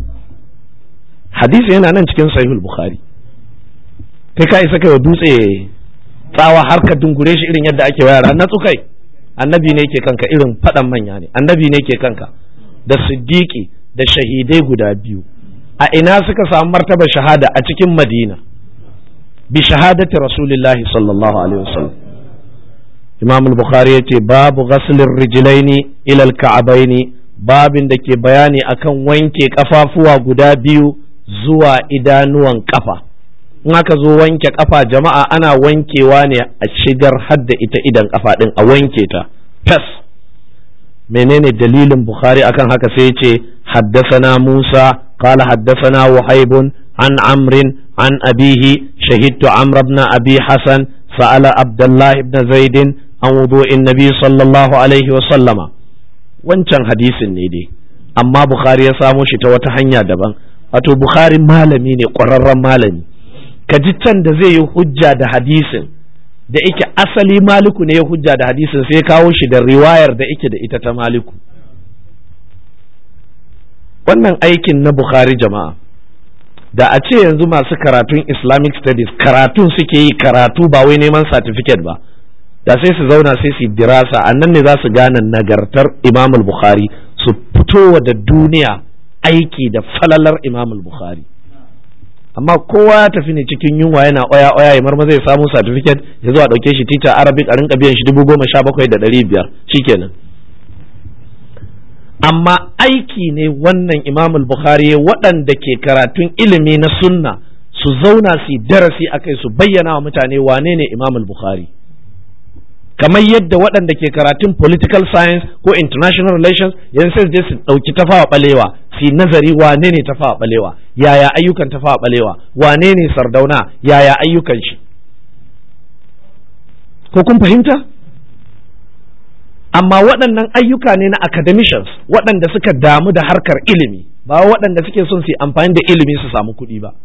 hadisi yana nan cikin sahihul bukhari kai ka isa kai wa dutse tsawa har ka dungure shi irin yadda ake wayar na tsukai annabi ne ke kanka irin faɗan manya ne annabi ne ke kanka da siddiqi da shahidai guda biyu a ina suka samu martaba shahada a cikin madina bi shahadati rasulillahi sallallahu alaihi wasallam imam al-bukhari yace babu ghaslin rijlaini ila al-ka'baini babin da ke bayani akan wanke kafafuwa guda biyu zuwa idanuwan kafa in aka zo wanke kafa jama'a ana wankewa ne a shigar hadda ita idan kafa din a wanke ta tas menene dalilin bukhari akan haka sai ce haddasana musa qala haddasana wahaibun an amrin an abihi shahidtu amr ibn abi hasan sa'ala abdullah ibn zaid an wudu'in nabi sallallahu alaihi wa sallama wancan hadisin ne dai amma bukhari ya samo shi ta wata hanya daban wato bukhari malami ne ƙwararren malami ka ji can da zai yi hujja da hadisin da ike asali maliku ne ya hujja da hadisin sai kawo shi da riwayar da ike da ita ta maliku wannan aikin na bukhari jama'a da a ce yanzu masu karatun islamic studies karatun suke yi karatu ba wai neman certificate ba da sai su zauna sai su dirasa a nan ne za su gane nagartar imam bukhari su fitowa da duniya aiki da falalar imam bukhari amma kowa ya tafi ne cikin yunwa yana oya oya ya marma zai samu certificate ya zo a ɗauke shi teacher arabic a rinka biyan shi dubu goma sha bakwai da ɗari biyar shikenan amma aiki ne wannan imam bukhari waɗanda ke karatun ilimi na sunna su zauna su darasi a kai su bayyana wa mutane wane ne imam bukhari kamar yadda waɗanda ke karatun political science ko international relations yanzu sai je su ɗauki tafawa ɓalewa su nazari wane ne tafawa ɓalewa yaya ayyukan tafawa ɓalewa wane ne sardauna yaya ayyukan shi ko kun fahimta amma waɗannan ayyuka ne na academicians waɗanda suka damu da harkar ilimi ba waɗanda suke son su yi amfani da ilimi su samu kuɗi ba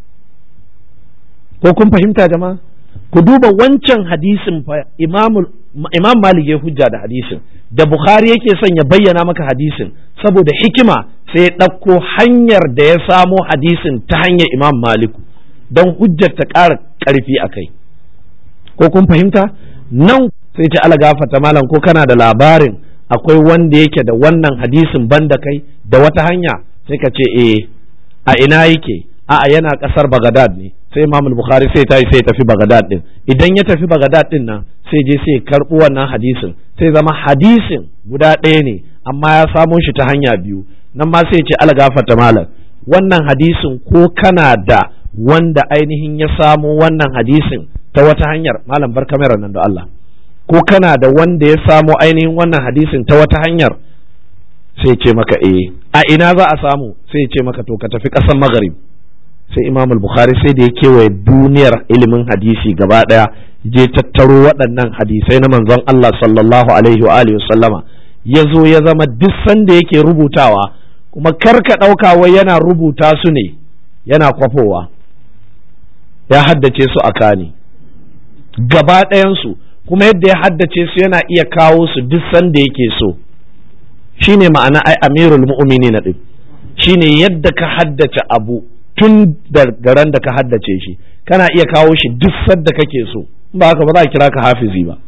ko kun fahimta jama'a ku duba wancan hadisin fa imam malik ya hujja da hadisin da bukhari yake son ya bayyana maka hadisin saboda hikima sai ya ɗauko hanyar da ya samo hadisin ta hanyar imam maliku don hujjar ta ƙara ƙarfi a kai ko kun fahimta nan sai ce ala gafata malam ko kana da labarin akwai wanda yake da wannan hadisin banda kai da wata hanya sai ka ce eh a ina yake a'a yana kasar Bagadad ne sai Imam Bukhari sai tayi sai tafi Bagadad din idan ya tafi Bagadad din nan sai je sai karbo wannan hadisin sai zama hadisin guda ɗaya ne amma ya samo shi ta hanya biyu nan ma sai ce ala gafata malam wannan hadisin ko kana da wanda ainihin ya samo wannan hadisin ta wata hanyar malam bar kamera nan da Allah ko kana da wanda ya samo ainihin wannan hadisin ta wata hanyar sai ce maka eh a ina za a samu sai ce maka to ka tafi ƙasar magharib sai imam bukhari sai da ya kewaye duniyar ilimin hadisi gaba ɗaya je tattaro waɗannan hadisai na manzon Allah sallallahu alaihi wa alihi sallama ya zo ya zama duk sanda yake rubutawa kuma kar ka ɗauka wai yana rubuta su ne yana kwafowa ya haddace su a kani gaba ɗayansu kuma yadda ya haddace su yana iya kawo su duk sanda yake so shine ma'ana ai amirul mu'minin din shine yadda ka haddace abu tun da garan da ka haddace shi kana iya kawo shi duk sadda kake so ba haka ba za a kira ka hafizi ba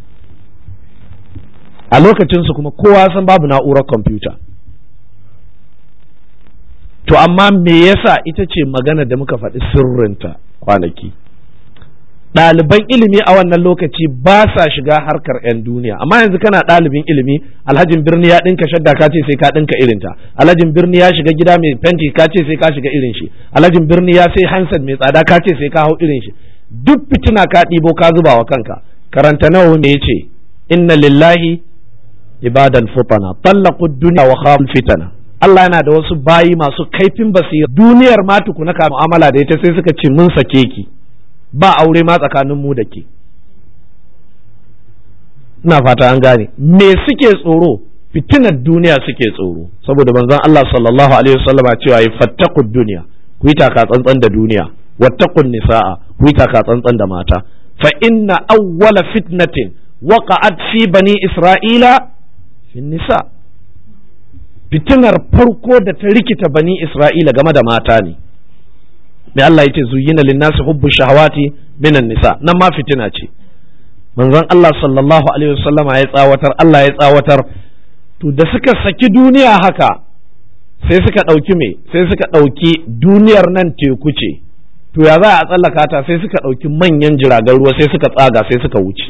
a lokacin su kuma kowa san babu na'urar kwamfuta to amma me yasa ita ce magana da muka faɗi sirrinta kwanaki ɗaliban ilimi a wannan lokaci ba sa shiga harkar 'yan duniya amma yanzu kana ɗalibin ilimi alhajin birni ya ɗinka shadda ka ce sai ka ɗinka irinta alhajin birni ya shiga gida mai fenti ka ce sai ka shiga irin shi alhajin birni ya sai handset mai tsada ka ce sai ka hau irin shi duk fitina ka ɗibo ka zuba wa kanka karanta nawa me yace inna lillahi ibadan futana tallaqu dunya wa khaful fitana Allah yana da wasu bayi masu kaifin basira duniyar ma tukuna ka mu'amala da ita sai suka ce mun sake ki ba aure ma tsakanin mu da ke ina fata an gane me suke tsoro fitinar duniya suke tsoro saboda manzon Allah sallallahu alaihi wasallama cewa yi fattaqud duniya ku yi taka tsantsan da duniya wattaqun nisaa ku yi taka tsantsan da mata fa inna awwala fitnatin waqa'at fi bani isra'ila fi nisa fitinar farko da ta rikita bani isra'ila game da mata ne mai Allah ya ce zuyina linnasi hubbu shahawati minan nisa nan ma fitina ce manzon Allah sallallahu alaihi wasallama ya tsawatar Allah ya tsawatar to da suka saki duniya haka sai suka ɗauki me sai suka ɗauki duniyar nan teku ce to ya za a tsallaka ta sai suka ɗauki manyan jiragen ruwa sai suka tsaga sai suka wuce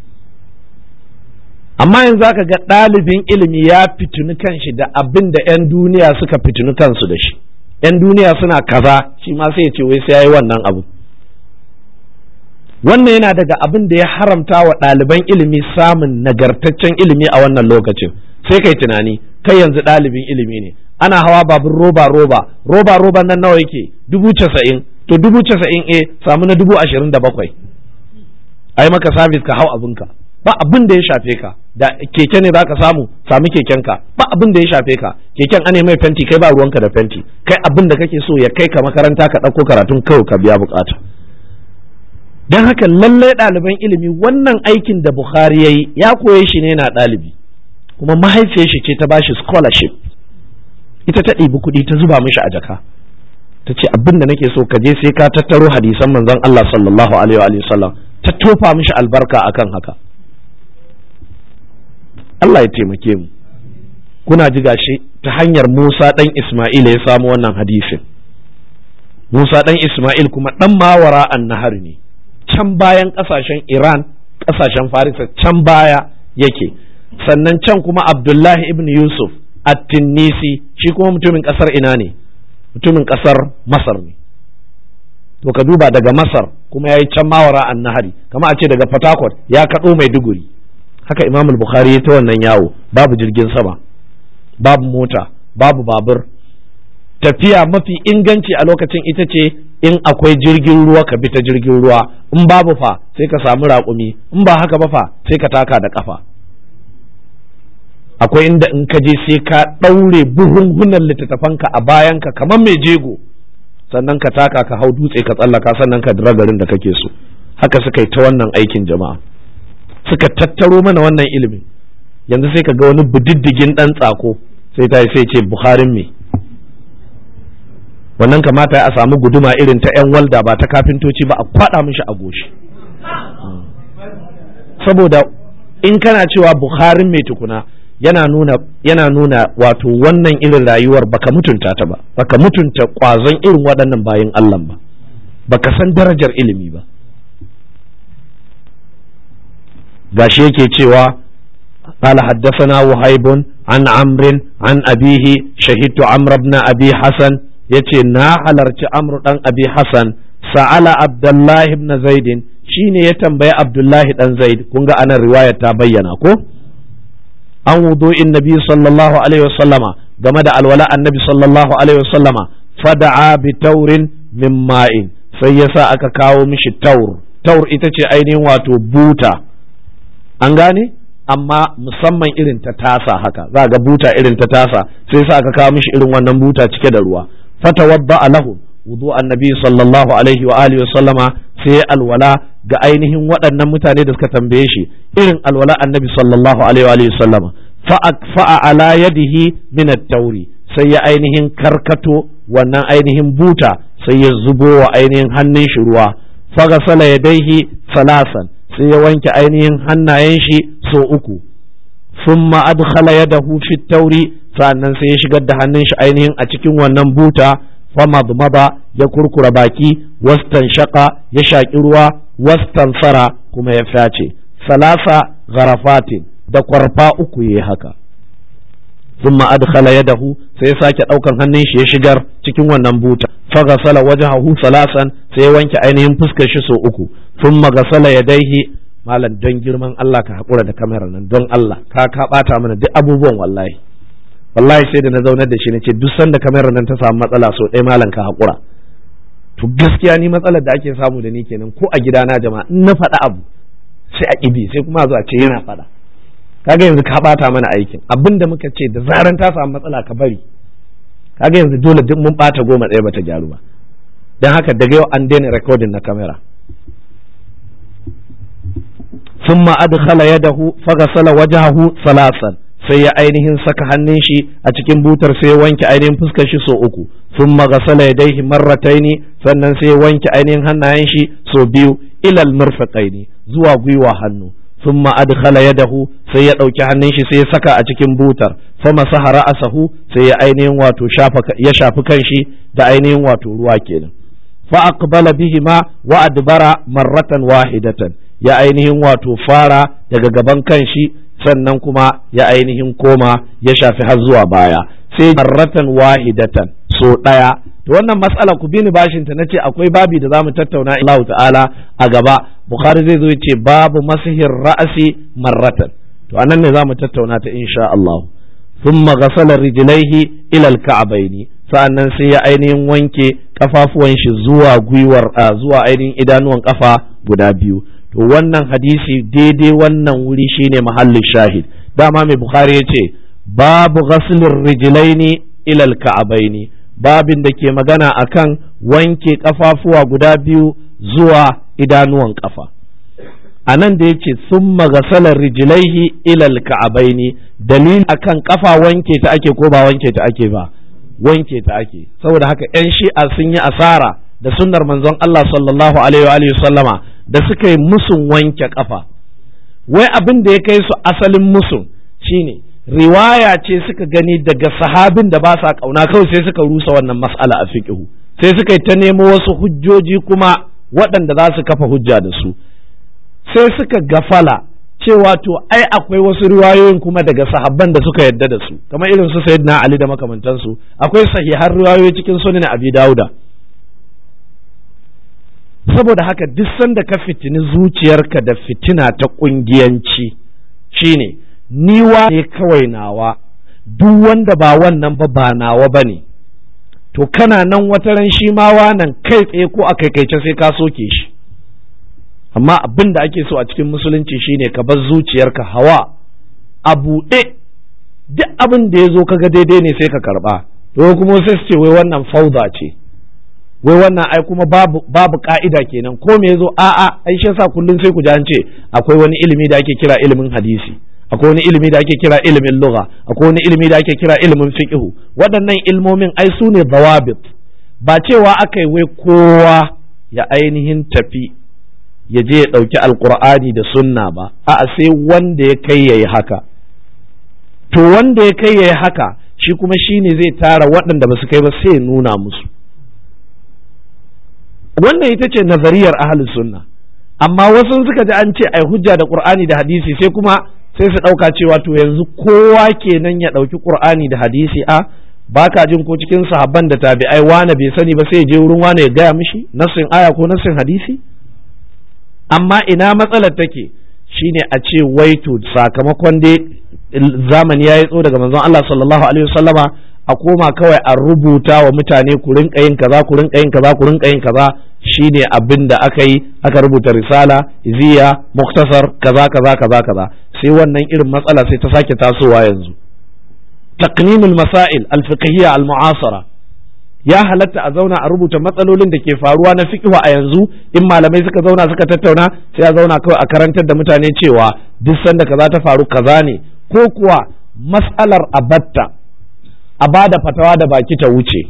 amma yanzu aka ga ɗalibin ilimi ya fitini kanshi da abin da 'yan duniya suka fitini kansu da shi 'yan duniya suna kaza shi ma sai ya ce wai sai ya yi wannan abu wannan yana daga abin da ya haramta wa ɗaliban ilimi samun nagartaccen ilimi a wannan lokacin sai kai tunani kai yanzu ɗalibin ilimi ne ana hawa babur roba roba roba roba nan nawa yake dubu casa'in to dubu casa'in e samu na dubu ashirin da bakwai ai maka sabis ka hau abinka ba abin da ya shafe ka da keke ne za ka samu sami kekenka ba abin da ya shafe ka keken ane mai fenti kai ba ruwanka da fenti kai abin da kake so ya kai ka makaranta ka ɗauko karatun kawai ka biya bukata don haka lallai ɗaliban ilimi wannan aikin da Bukhari ya yi ya koye shi ne na ɗalibi kuma mahaifiyar shi ce ta bashi scholarship ita ta ɗibi kuɗi ta zuba mishi a jaka ta ce abin da nake so ka je sai ka tattaro hadisan manzon Allah sallallahu alaihi wa sallam ta tofa mishi albarka akan haka Allah ya taimake mu kuna ji gashi ta hanyar Musa ɗan Ismail ya samu wannan hadisin Musa ɗan Ismail kuma ɗan mawara an nahar ne can bayan ƙasashen Iran ƙasashen Farisa can baya yake sannan can kuma Abdullahi ibn Yusuf at-Tinnisi shi kuma mutumin ƙasar ina ne mutumin ƙasar Masar ne to ka duba daga masar kuma ya yi can mawara an nahari kama a ce daga port ya kaɗo maiduguri haka imam bukhari ya ta wannan yawo babu jirgin sama babu mota babu babur tafiya mafi inganci a lokacin ita ce in akwai jirgin ruwa ka bi ta jirgin ruwa in babu fa sai ka samu raƙumi in ba haka ba fa sai ka taka da ƙafa akwai inda in ka je sai ka ɗaure buhunhunan littattafanka a bayanka kamar mai jego sannan ka taka ka hau dutse ka tsallaka sannan ka dira garin da kake so haka suka yi ta wannan aikin jama'a suka tattaro mana wannan ilimin yanzu sai ka ga wani budiddigin ɗan tsako sai ta sai ce buharin me wannan kamata a samu guduma irin ta 'yan walda ba ta kafintoci ba a kwada mishi a goshi saboda in kana cewa buharin mai tukuna yana nuna yana nuna wato wannan irin rayuwar baka mutunta ta ba baka mutunta kwazon irin waɗannan bayan Allah ba baka san darajar ilimi ba gashi yake cewa قال حدثنا وهيب عن عمرو عن أبيه شهدت عمرو بن أبي حسن يتي نا حلرت عمرو بن أبي حسن سأل عبد الله بن زيد شيني يتنبي عبد الله بن زيد كونغا أنا رواية تبين أكو an wudu'in nabi sallallahu alaihi wasallama game da alwala annabi sallallahu alaihi wasallama fada'a bi taurin min ma'in sai yasa aka kawo mishi taur taur ita ce ainihin wato buta an gane amma musamman irin ta tasa haka za ga buta irin ta tasa sai sa aka kawo mishi irin wannan buta cike da ruwa fatawadda lahu wudu annabi sallallahu alaihi wa alihi wasallama sai alwala ga ainihin waɗannan mutane da suka tambaye shi irin alwala annabi sallallahu alaihi wa sallama fa'a ala yadihi min tauri sai ya ainihin karkato wannan ainihin buta sai ya zubo wa ainihin hannun shi ruwa fagasala yadaihi salasan sai ya wanke ainihin hannayen shi so uku thumma adkhala yadahu fi tauri sannan sai ya shigar da hannun shi ainihin a cikin wannan buta famadmada ya kurkura baki wastan shaka ya shaƙi ruwa wastan sara kuma ya fyace salasa gharafatin da kwarfa uku yayi haka thumma adkhala yadahu sai ya sake daukan hannun shi ya shigar cikin wannan buta faghasala wajhahu salasan sai ya wanke ainihin fuskar shi so uku thumma ghasala yadayhi malam don girman Allah ka hakura da kamera nan don Allah ka ka bata mana duk abubuwan wallahi wallahi sai da na zaunar da shi na ce duk sanda kamera nan ta samu matsala so ɗaya malam ka haƙura to gaskiya ni matsalar da ake samu da ni kenan ko a gidana jama'a in na faɗa abu sai a ƙibi sai kuma zuwa ce yana faɗa kaga yanzu ka ɓata mana aikin abin da muka ce da zaran ta samu matsala ka bari kaga yanzu dole duk mun ɓata goma ɗaya bata gyaru ba don haka daga yau an daina recording na kamera ثم أدخل يده فغسل وجهه ثلاثا sai ya ainihin saka hannun shi a cikin butar sai ya wanke ainihin fuskar shi so uku sun magasala ya daihi marrataini sannan sai ya wanke ainihin hannayen shi so biyu ilal murfaqaini zuwa gwiwa hannu sun adkhala yadahu sai ya ɗauki hannun shi sai ya saka a cikin butar fa masaha ra'asahu sai ya ainihin wato ya shafi kanshi da ainihin wato ruwa kenan fa aqbala bihima wa adbara marratan wahidatan ya ainihin wato fara daga gaban kanshi sannan kuma ya ainihin koma ya shafi har zuwa baya sai marratan wahidatan so ɗaya to wannan matsala ku bini bashin ta nace akwai babi da zamu tattauna Allah ta'ala a gaba Bukhari zai zo ya ce babu masihir ra'asi marratan to anan ne zamu tattauna ta insha Allah thumma ghasala rijlaihi ila al-ka'baini sa'annan sai ya ainihin wanke kafafuwan shi zuwa gwiwar zuwa ainihin idanuwan kafa guda biyu to wannan hadisi daidai wannan wuri shine mahallin shahid dama mai bukhari ya ce babu ghaslin rijlaini ilal ka'abaini babin da ke magana akan wanke kafafuwa guda biyu zuwa idanuwan kafa a nan da ya ce sun magasalar rijilaihi ilal ka'abaini dalil akan kafa wanke ta ake ko ba wanke ta ake ba wanke ta ake saboda haka 'yan shi'a sun yi asara da sunnar manzon Allah sallallahu alaihi wa sallama da suka yi musun wanke kafa wai abin da ya kai su asalin musun shine riwaya ce suka gani daga sahabin da ba sa kauna kawai sai suka rusa wannan mas'ala a fiqhu sai suka yi ta nemo wasu hujjoji kuma waɗanda za su kafa hujja da su sai suka gafala cewa to ai akwai wasu riwayoyin kuma daga sahabban da suka yadda da su kamar irin su sayyidina ali da makamantansu akwai sahihan riwayoyi cikin sunan abi dauda saboda haka duk sanda ka fitini zuciyarka da fitina ta ƙungiyanci shine ni ne kawai nawa duk wanda ba wannan ba ba nawa ba ne to kana nan wata ran shi ma nan kai tsaye ko a kaikaice sai ka soke shi amma abin da ake so a cikin musulunci shine ka bar zuciyarka hawa a buɗe duk abin da ya zo kaga daidai ne sai ka karɓa to kuma sai su ce wai wannan fauda ce wai wannan ai kuma babu babu ka'ida kenan ko me yazo a'a ai shi yasa kullun sai ku ji an ce akwai wani ilimi da ake kira ilimin hadisi akwai wani ilimi da ake kira ilimin lugha akwai wani ilimi da ake kira ilimin fiqh waɗannan ilmomin ai su ne dawabit ba cewa aka yi wai kowa ya ainihin tafi ya je ya ɗauki alkur'ani da sunna ba a'a sai wanda ya kai yayi haka to wanda ya kai yayi haka shi kuma shine zai tara waɗanda ba su kai ba sai ya nuna musu wannan ita ce nazariyar ahlus sunna amma wasu suka ji an ce ai hujja da qur'ani da hadisi sai kuma sai su ɗauka cewa to yanzu kowa kenan ya ɗauki qur'ani da hadisi a baka jin ko cikin sahabban da tabi'ai wane bai sani ba sai ya je wurin wane ya gaya mishi nassin aya ko nassin hadisi amma ina matsalar take shine a ce wai to sakamakon dai zamani ya yi tso daga manzon Allah sallallahu alaihi wasallama a koma kawai a rubuta wa mutane ku rinka yin kaza ku rinka yin kaza ku rinka yin kaza shine abin da aka yi aka rubuta risala iziya muktasar kaza kaza kaza kaza sai wannan irin matsala sai ta sake tasowa yanzu taqnimul masail al-fiqhiyya al-mu'asara ya halatta a zauna a rubuta matsalolin da ke faruwa na fiqh a yanzu in malamai suka zauna suka tattauna sai a zauna kawai a karantar da mutane cewa duk sanda kaza ta faru kaza ne ko kuwa mas'alar abatta a bada fatawa da baki ta wuce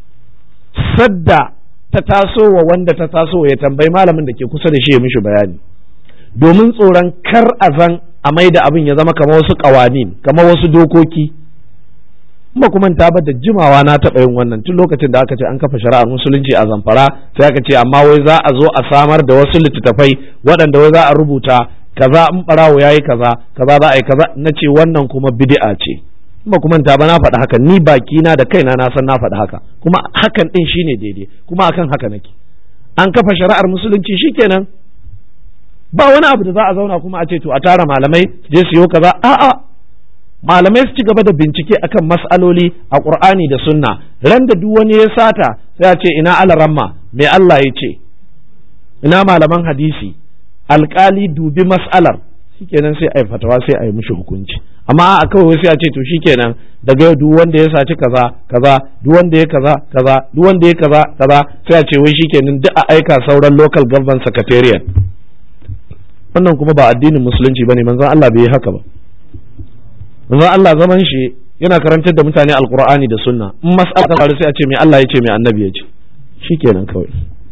sadda ta taso wa wanda ta taso ya tambayi malamin da ke kusa da shi ya mishi bayani domin tsoron kar a zan a mai da abin ya zama kamar wasu ƙawanin kamar wasu dokoki kuma kuma ta da jimawa na taɓa yin wannan tun lokacin da aka ce an kafa shari'ar musulunci a zamfara sai aka ce amma wai za a zo a samar da wasu littattafai waɗanda wai za a rubuta kaza in ɓarawo ya yi kaza kaza za a yi kaza na ce wannan kuma bid'a ce kuma kuma ta ba na faɗi haka ni baki na da kaina na san na faɗi haka kuma hakan ɗin shine daidai kuma akan haka nake an kafa shari'ar musulunci shikenan ba wani abu da za a zauna kuma a ce to a tara malamai je su yi kaza a'a malamai su ci gaba da bincike akan mas'aloli a qur'ani da sunna ran da duk wani ya sata sai a ce ina alaramma me Allah ya ce ina malaman hadisi alkali dubi mas'alar shikenan sai a yi fatawa sai a yi mishi hukunci amma a kawai sai a ce to shikenan daga yau duk wanda ya saci kaza kaza duk wanda ya kaza kaza duk wanda ya kaza kaza sai a ce wai shikenan duk a aika sauran local government secretariat wannan kuma ba addinin musulunci bane manzon Allah bai yi haka ba manzon Allah zaman shi yana karantar da mutane alqur'ani da sunna in mas'ala ta faru sai a ce me Allah ya ce me annabi ya ce shikenan kawai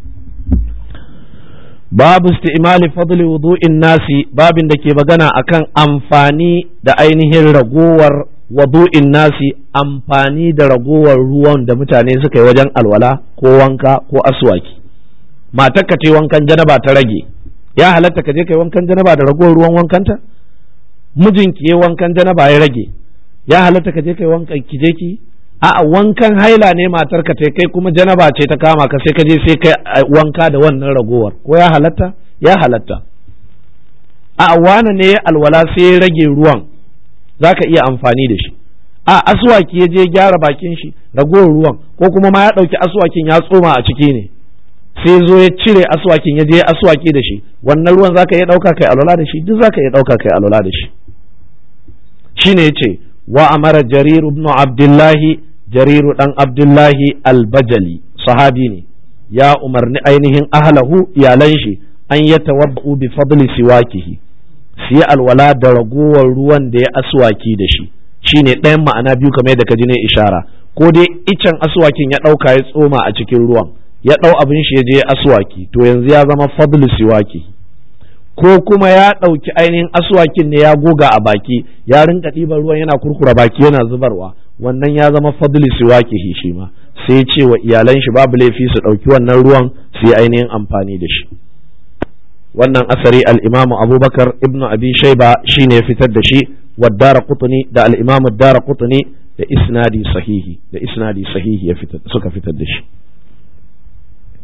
babu isti'mali fadli wudu'in nasi babin da ke magana akan amfani da ainihin ragowar wudu'in nasi amfani da ragowar ruwan da mutane suka yi wajen alwala ko wanka ko aswaki matar ka ce wankan janaba ta rage ya halatta ka je kai wankan janaba da ragowar ruwan wankanta mijinki ya wankan janaba ya rage ya halatta ka je kai wankan ki je ki a'a wankan haila ne matar ka kai kuma janaba ce ta kama ka sai ka je sai kai wanka da wannan ragowar ko ya halatta ya halatta a wane ne alwala sai ya rage ruwan zaka iya amfani da shi a aswaki ya je gyara bakin shi ragowar ruwan ko kuma ma ya ɗauki aswakin ya tsoma a ciki ne sai zo ya cire aswakin ya je aswaki da shi wannan ruwan zaka iya ɗauka kai alwala da shi duk zaka iya ɗauka kai alwala da shi shine yace wa amara jarir ibn abdullahi jariru dan abdullahi albajali sahabi ne ya umarni ainihin ahlahu iyalan shi an ya tawabba'u bi fadli siwakihi su yi alwala da ragowar ruwan da ya aswaki da shi shine ɗayan ma'ana biyu kamar yadda ka ji ne ishara ko dai icen aswakin ya ɗauka ya tsoma a cikin ruwan ya ɗau abin shi ya je aswaki to yanzu ya zama fadli siwaki ko kuma ya ɗauki ainihin aswakin ne ya goga a baki ya rinka ɗiban ruwan yana kurkura baki yana zubarwa wannan ya zama fadli siwakihi shi ma sai ce wa iyalan shi babu laifi su ɗauki wannan ruwan su yi ainihin amfani da shi wannan asari al-imam abubakar ibnu abi shaiba shine ya fitar da shi wa dara qutni da al-imam dara qutni da isnadi sahihi da isnadi sahihi ya fitar suka fitar da shi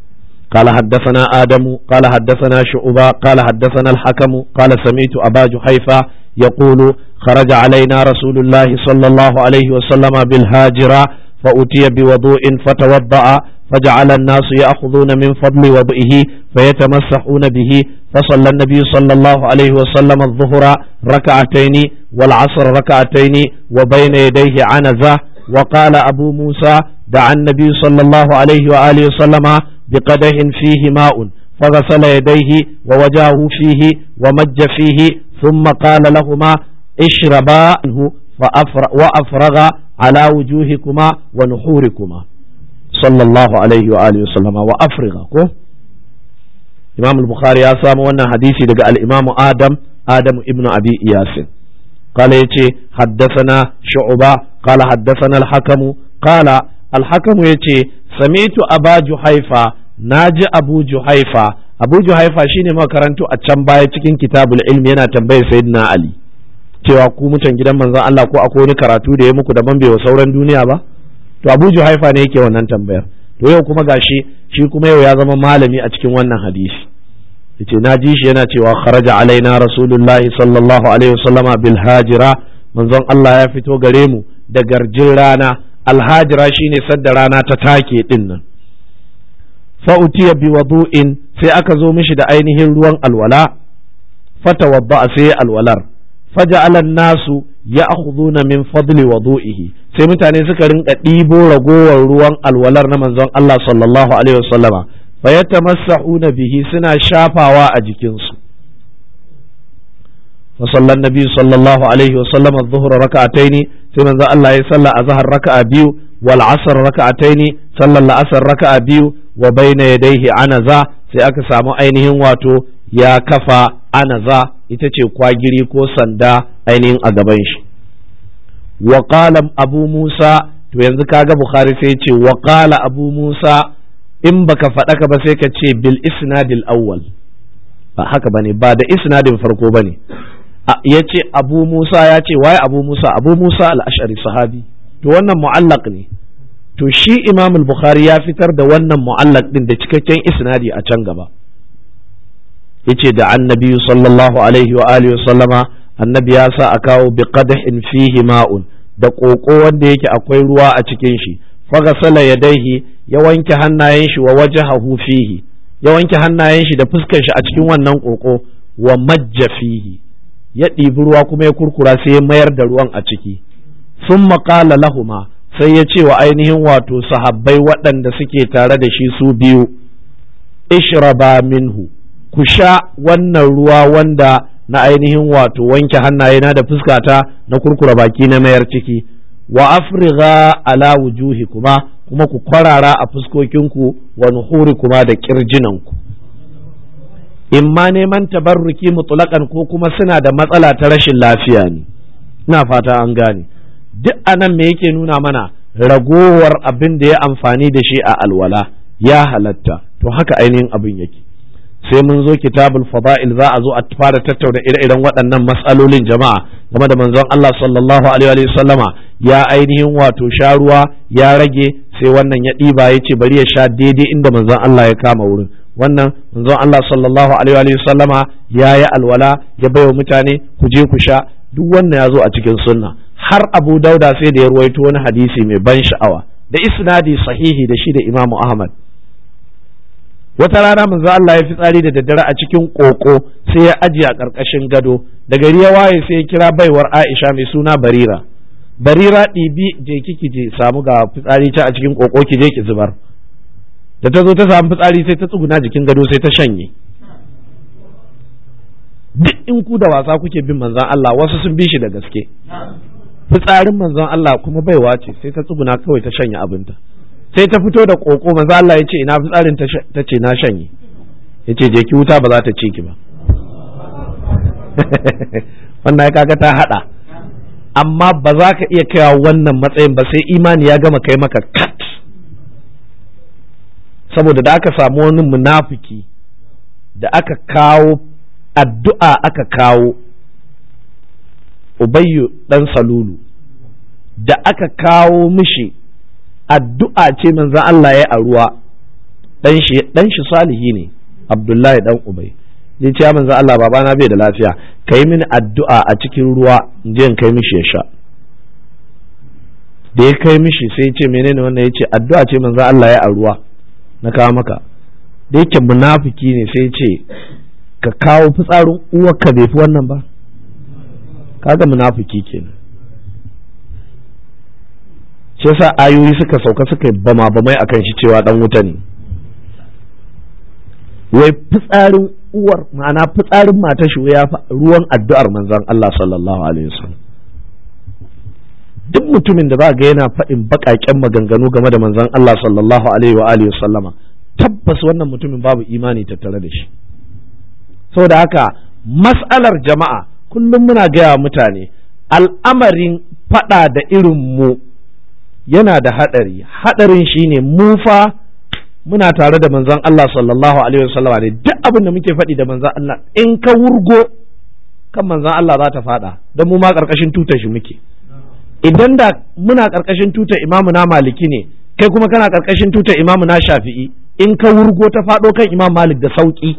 قال حدثنا آدم قال حدثنا شعبة قال حدثنا الحكم قال سمعت أبا جحيفة يقول خرج علينا رسول الله صلى الله عليه وسلم بالهاجرة فأتي بوضوء فتوضأ فجعل الناس يأخذون من فضل وضئه فيتمسحون به فصلى النبي صلى الله عليه وسلم الظهر ركعتين والعصر ركعتين وبين يديه عنزة وقال أبو موسى دعا النبي صلى الله عليه وآله وسلم بقدح فيه ماء فغسل يديه ووجهه فيه ومج فيه ثم قال لهما اشربا منه وأفرغ على وجوهكما ونحوركما صلى الله عليه وآله وسلم وأفرغ إمام البخاري يسام وانا حديثي دقاء الإمام آدم آدم ابن أبي إياس قال يتي حدثنا شعبة قال حدثنا الحكم قال الحكم يتي سمعت أبا جحيفة ناجي أبو جحيفة أبو جحيفة شيني ما كرنتو أتشمبايا cikin kitabul ilmi yana tambayar sayyidina Ali cewa ku mutan gidan manzon Allah ko akwai wani karatu da ya muku daban bai wa sauran duniya ba to Abu Juhaifa ne yake wannan tambayar to yau kuma gashi shi kuma yau ya zama malami a cikin wannan hadisi yace na ji shi yana cewa kharaja alaina rasulullahi sallallahu alaihi wasallama bil hajira manzon Allah ya fito gare mu da garjin rana alhajira shine sadda rana ta take din nan fa utiya bi wudu'in sai aka zo mishi da ainihin ruwan alwala fatawadda sai alwalar faja'ala nasu ya'khuduna min fadli wudu'ihi sai mutane suka rinka ɗibo ragowar ruwan alwalar na manzon Allah sallallahu alaihi wasallama fa yatamassahuna bihi suna shafawa a jikinsu fa sallan nabi sallallahu alaihi wasallam adh-dhuhra rak'ataini sai manzon Allah ya salla azhar raka'a biyu wal asr rak'ataini sallan la'asar raka'a biyu wa bayna yadayhi anaza sai aka samu ainihin wato ya kafa anaza ita ce kwagiri ko sanda ainihin a gaban shi wa qala abu musa to yanzu kaga bukhari sai ce wa qala abu musa in baka faɗa ka ba sai ka ce bil isnadil awwal ba haka bane ba da isnadin farko bane ya ce abu musa ya ce waye abu musa abu musa al-ash'ari sahabi to wannan mu'allaq ne to shi imam al-bukhari ya fitar da wannan mu'allaq din da cikakken isnadi a can gaba yace da annabi sallallahu alaihi wa alihi sallama annabi ya sa a kawo bi qadhin fihi ma'un da koko wanda yake akwai ruwa a cikin shi faghasala yadaihi ya wanke hannayen shi wa wajhahu fihi ya wanke hannayen shi da fuskar shi a cikin wannan koko wa majja fihi ya ɗibi ruwa kuma ya kurkura sai ya mayar da ruwan a ciki sun maƙala lahuma sai ya ce wa ainihin wato sahabbai waɗanda suke tare da shi su biyu ishraba minhu ku sha wannan ruwa wanda na ainihin wato wanke hannayena da fuskata na kurkura baki na mayar ciki wa afrigha ala wujuhi kuma kuma ku kwarara a fuskokinku wa nuhuri kuma da kirjinanku in ma neman tabarruki mutulakan ko kuma suna da matsala ta rashin lafiya ne ina fata an gane duk anan me yake nuna mana ragowar abin da ya amfani da shi a alwala ya halatta to haka ainihin abin yake sai mun zo kitabul fada'il za a zo a fara tattauna ire-iren waɗannan matsalolin jama'a game da manzon Allah sallallahu alaihi wa sallama ya ainihin wato sha ruwa ya rage sai wannan ya ɗiba ya ce bari ya sha daidai inda manzon Allah ya kama wurin wannan manzon Allah sallallahu alaihi wa sallama ya yi alwala ya baiwa mutane ku je ku sha duk wannan ya zo a cikin sunna har Abu Dauda sai da ya ruwaito wani hadisi mai ban sha'awa da isnadi sahihi da shi da Imam Ahmad wata rana manzo Allah ya fitsari da daddare a cikin koko sai ya ajiye a ƙarƙashin gado da gari ya waye sai ya kira baiwar Aisha mai suna Barira Barira ɗibi je kiki je samu ga fitsari ta a cikin koko ki je ki zubar da ta zo ta samu fitsari sai ta tsuguna jikin gado sai ta shanye duk in ku da wasa kuke bin manzon Allah wasu sun bi shi da gaske fitsarin manzon Allah kuma baiwa ce sai ta tsuguna kawai ta shanye abinta sai ta fito da koko manzo Allah ya ce ina fitsarin ta ce na shanye ya ce je ki wuta ba za ta ci ki ba wannan ya kaga ta hada amma ba za ka iya kaiwa wannan matsayin ba sai imani ya gama kai maka kat saboda da aka samu wani munafiki da aka kawo addu'a aka kawo ubayyu dan salulu da aka kawo mishi addu'a ce manzan Allah ya a ruwa dan shi dan shi salihi ne abdullahi dan ubay ya ce manzo Allah babana bai da lafiya kai mini addu'a a cikin ruwa in je in kai mishi ya sha da ya kai mishi sai ya ce menene wannan ya ce addu'a ce manzo Allah ya a ruwa na kawo maka da yake munafiki ne sai ya ce ka kawo fitsarin uwarka bai fi wannan ba kaga munafiki kenan shi yasa ayoyi suka sauka suka yi bama bamai akan shi cewa dan wuta ne wai fitsarin uwar ma'ana fitsarin mata shi ya ruwan addu'ar manzon Allah sallallahu alaihi wasallam duk mutumin da ba ga yana faɗin baƙaƙen maganganu game da manzon Allah sallallahu alaihi wa alihi wasallama tabbas wannan mutumin babu imani tattare da shi saboda haka mas'alar jama'a kullum muna gaya mutane al'amarin faɗa da irin mu yana da haɗari haɗarin shine mu fa muna tare da manzon Allah sallallahu alaihi wasallam ne duk abin da muke faɗi da manzon Allah in ka wurgo kan manzon Allah za ta faɗa don mu ma ƙarƙashin tutar shi muke idan da muna ƙarƙashin tutar imamu na maliki ne kai kuma kana ƙarƙashin tutar imamu na shafi'i in ka wurgo ta faɗo kan imam malik da sauƙi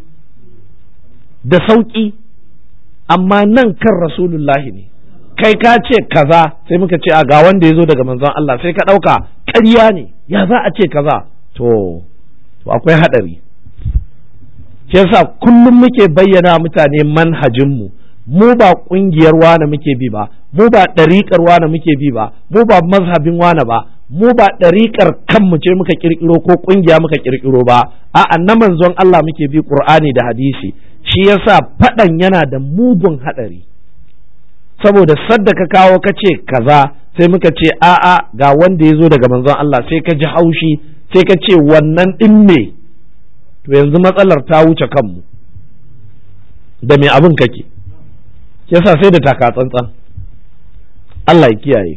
da sauƙi amma nan kan rasulullahi ne kai ka ce kaza sai muka ce a ga wanda ya zo daga manzon Allah sai ka ɗauka ƙarya ne ya za a ce kaza to to akwai haɗari shi yasa kullum muke bayyana mutane manhajinmu mu ba ƙungiyar wane muke bi ba mu ba ɗariƙar wane muke bi ba mu ba mazhabin wane ba mu ba ɗariƙar kanmu ce muka ƙirƙiro ko ƙungiya muka ƙirƙiro ba a'a na manzon Allah muke bi Qur'ani da hadisi shi yasa faɗan yana da mugun haɗari saboda sadda ka kawo ka ce kaza sai muka ce a'a ga wanda ya zo daga manzon Allah sai ka ji haushi sai ka ce wannan ɗin me to yanzu matsalar ta wuce kanmu da me abin kake yasa sai da taka tsantsan Allah ya kiyaye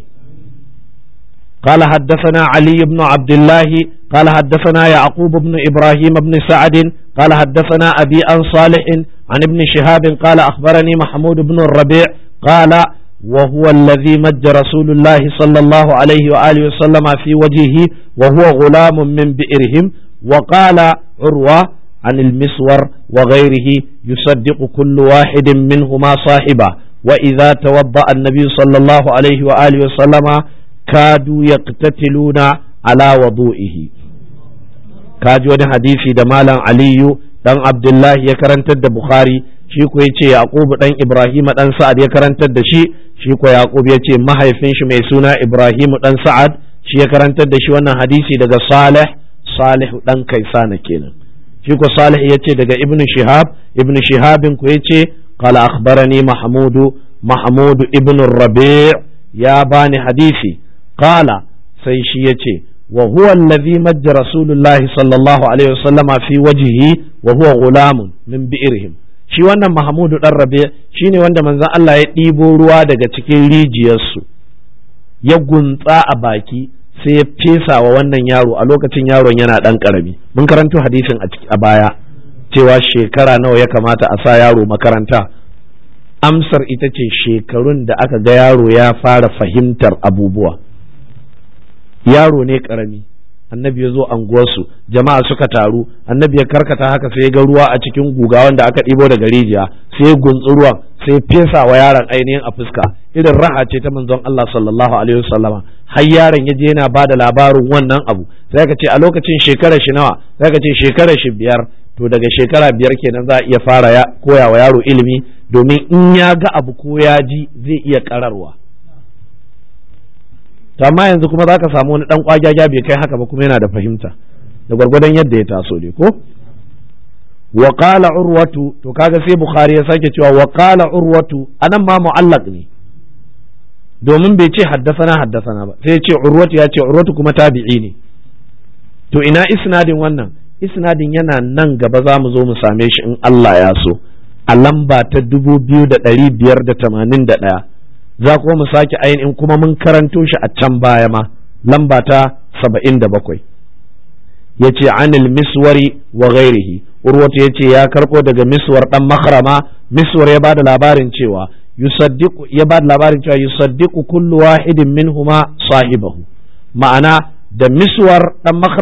قال حدثنا علي بن عبد الله قال حدثنا يعقوب بن إبراهيم بن سعد قال حدثنا أبي عن صالح عن ابن شهاب قال أخبرني محمود بن الربيع قال وهو الذي مج رسول الله صلى الله عليه وآله وسلم في وجهه وهو غلام من بئرهم وقال عروة عن المسور وغيره يصدق كل واحد منهما صاحبه وإذا توضأ النبي صلى الله عليه وآله وسلم كادوا يقتتلون على وضوئه kaji wani hadisi da malam aliyu dan abdullahi ya karantar da bukhari shi ko yace yaqubu dan ibrahim dan sa'ad ya karantar da shi shi ko yaqub yace mahaifin shi mai suna ibrahim dan sa'ad shi ya karantar da shi wannan hadisi daga salih salih dan kaisana kenan shi ko salih yace daga ibnu shihab ibnu shihabin ko yace qala akhbarani mahmudu mahmud ibn rabi' ya bani hadisi qala sai shi yace wa huwa alladhi majja rasulullahi sallallahu alaihi wasallam fi wajhihi wa huwa gulamun min bi'rihim shi wannan mahmudu dan rabi shine wanda manzon Allah ya ɗibo ruwa daga cikin rijiyarsu ya guntsa a baki sai ya fesa wa wannan yaro a lokacin yaron yana dan karami mun karanto hadisin a baya cewa shekara nawa ya kamata a sa yaro makaranta amsar ita ce shekarun da aka ga yaro ya fara fahimtar abubuwa yaro ne karami annabi ya zo anguwarsu jama'a suka taru annabi ya karkata haka sai ya ga ruwa a cikin guga wanda aka ɗibo daga rijiya sai ya guntsi ruwan sai fesa wa yaron ainihin a fuska irin raha ce ta manzon Allah sallallahu alaihi wasallama har yaron ya je yana ba da labarin wannan abu sai ka ce a lokacin shekarar shi nawa sai ka ce shekarar shi biyar to daga shekara biyar kenan za a iya fara ya koya wa yaro ilimi domin in ya ga abu ko ya ji zai iya kararwa to amma yanzu kuma za ka samu wani dan kwagyaga bai kai haka ba kuma yana da fahimta da gwargwadon yadda ya taso ne ko wa qala urwatu to kaga sai bukhari ya sake cewa wa qala urwatu anan ma mu'allaq ne domin bai ce haddasana haddasana ba sai ya ce urwatu ya ce urwatu kuma tabi'i ne to ina isnadin wannan isnadin yana nan gaba za mu zo mu same shi in Allah ya so a lamba ta dubu biyu da ɗari biyar da tamanin da ɗaya za kuma mu sake ainihin kuma mun karanto shi a can baya ma lamba ta saba'in da bakwai ya ce anil miswari wa ghairihi urwatu ya ce ya karɓo daga miswar ɗan makarama miswar ya bada labarin cewa yusaddiqu ya bada labarin cewa yusaddiqu kullu wahidin minhuma sahibahu ma'ana da miswar ɗan makarama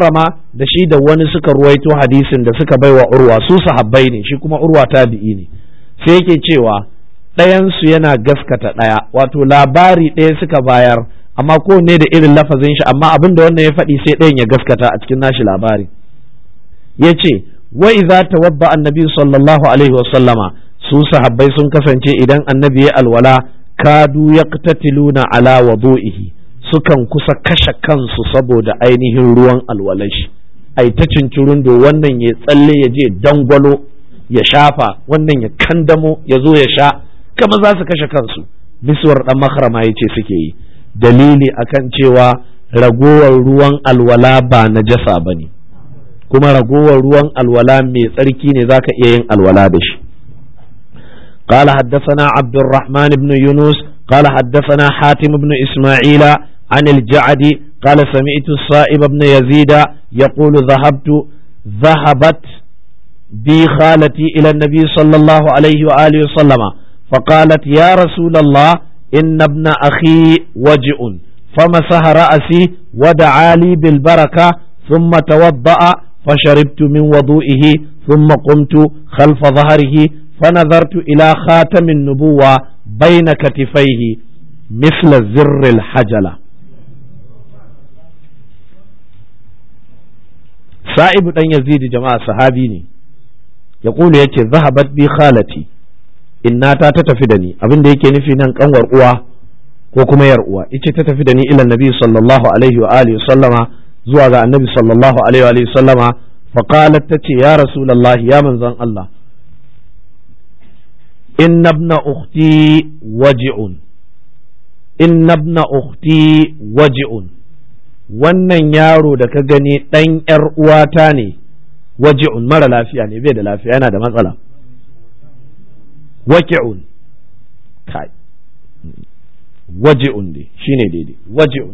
da shi da wani suka ruwaito hadisin da suka baiwa urwa su sahabbai ne shi kuma urwa tabi'i ne sai yake cewa ɗayansu yana gaskata ɗaya wato labari ɗaya suka bayar amma kowanne da irin lafazin shi amma abin da wannan ya faɗi sai ɗayan ya gaskata a cikin nashi labari ya ce wa idza tawadda annabi sallallahu alaihi wa sallama su sahabbai sun kasance idan annabi ya alwala kadu yaqtatiluna ala wudu'ihi sukan kusa kashe kansu saboda ainihin ruwan alwalashi ai ta cincirin do wannan ya tsalle ya je dangwalo ya shafa wannan ya kandamo ya zo ya sha kama za su kashe kansu miswar dan makarama ya ce suke yi dalili akan cewa ragowar ruwan alwala ba najasa ba ne kuma ragowar ruwan alwala mai tsarki ne za ka iya yin alwala da shi قال حدثنا عبد الرحمن بن يونس قال حدثنا حاتم بن إسماعيل عن الجعد قال سمعت الصائب بن يزيد يقول ذهبت ذهبت بي خالتي إلى النبي صلى الله عليه وآله وسلم فقالت يا رسول الله إن ابن أخي وجع فمسح رأسي ودعا لي بالبركة ثم توضأ فشربت من وضوئه ثم قمت خلف ظهره فنظرت إلى خاتم النبوة بين كتفيه مثل زر الحجلة سائب أن يزيد جماعة صحابيني يقول يتي ذهبت بي خالتي innata ta tafi da ni abin da yake nufi nan kanwar uwa ko kuma yar uwa ita ta tafi da ni ila nabi sallallahu alaihi wa alihi sallama zuwa ga annabi sallallahu alaihi wa alihi sallama fa qalat tace ya rasulullah ya manzon Allah inna ibna ukhti waji'un inna ibna ukhti waji'un wannan yaro da ka gani dan yar uwata ne waji'un mara lafiya ne bai da lafiya yana da matsala waki'un kai waji'un ne shine daidai waji'un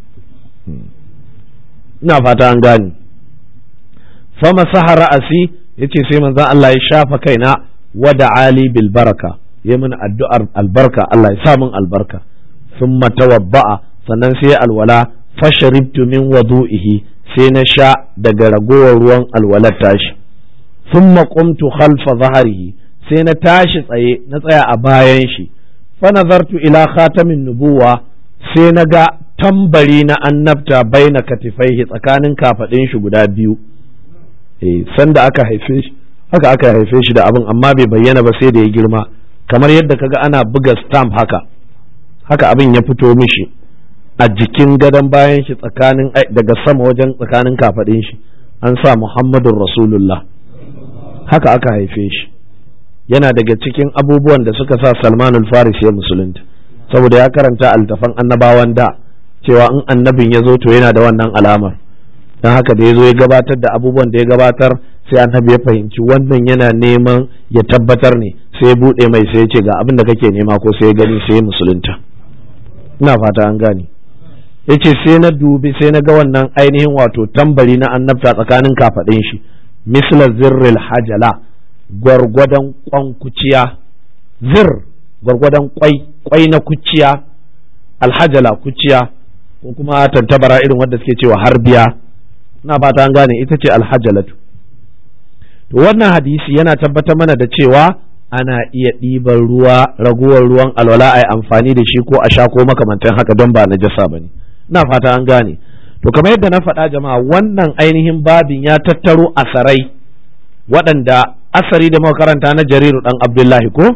ina fata an gani fama saha ra'asi yace sai manzon Allah ya shafa kaina wada ali bil baraka ya min addu'ar albarka Allah ya sa min albarka thumma tawabba'a sannan sai alwala fasharibtu min wudu'ihi sai na sha daga ragowar ruwan alwalar tashi thumma qumtu khalfa zahrihi sai na tashi tsaye na tsaya a bayan shi fa nazartu ila khatamin nubuwa sai na ga tambari na annabta baina katifaihi tsakanin kafadin shi guda biyu eh sanda aka haife shi haka aka haife shi da abin amma bai bayyana ba sai da ya girma kamar yadda kaga ana buga stamp haka haka abin ya fito mishi a jikin gadon bayan shi tsakanin daga sama wajen tsakanin kafadin shi an sa Muhammadun Rasulullah haka aka haife shi yana daga cikin abubuwan da suka sa Salmanul Faris ya musulunta saboda ya karanta altafan annabawan da cewa in annabin ya zo to yana da wannan alamar don haka da ya zo ya gabatar da abubuwan da ya gabatar sai annabi ya fahimci wannan yana neman ya tabbatar ne sai ya buɗe mai sai ya ce ga abin da kake nema ko sai ya gani sai ya musulunta ina fata an gane ya ce sai na dubi sai na ga wannan ainihin wato tambari na annabta tsakanin kafaɗin shi misla zirril hajala gwargwadon kwan kuciya zir gwargwadon kwai kwai na kuciya alhajala kuciya ko kuma tantabara irin wanda suke cewa harbiya na fata an gane ita ce alhajalatu to wannan hadisi yana tabbatar mana da cewa ana iya ɗiban ruwa raguwar ruwan alwala a yi amfani da shi ko a sha ko makamantan haka don ba najasa ba ne ina fata an gane to kamar yadda na faɗa jama'a wannan ainihin babin ya tattaro asarai waɗanda asari da makaranta na jariru ɗan abdullahi ko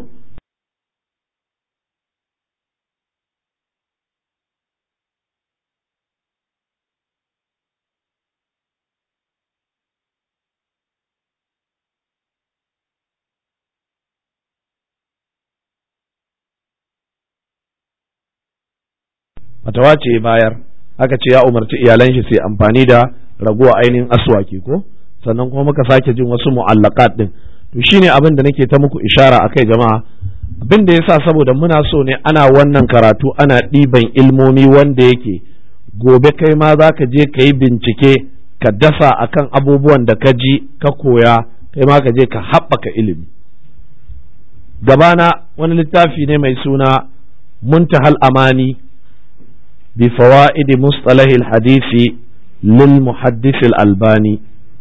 fatawa ce bayar aka ce ya umarci iyalan shi sai amfani da raguwa ainihin aswaki ko sannan kuma muka sake jin wasu mu'allaqat din to shine abin da nake ta muku ishara akai jama'a abin da yasa saboda muna so ne ana wannan karatu ana ɗiban ilmomi wanda yake gobe kai ma za ka je ka yi bincike ka dasa akan abubuwan da ka ji ka koya kai ma ka je ka haɓaka ilimi gabana wani littafi ne mai suna muntahal amani بفوائد مصطلح الحديث للمحدث الألباني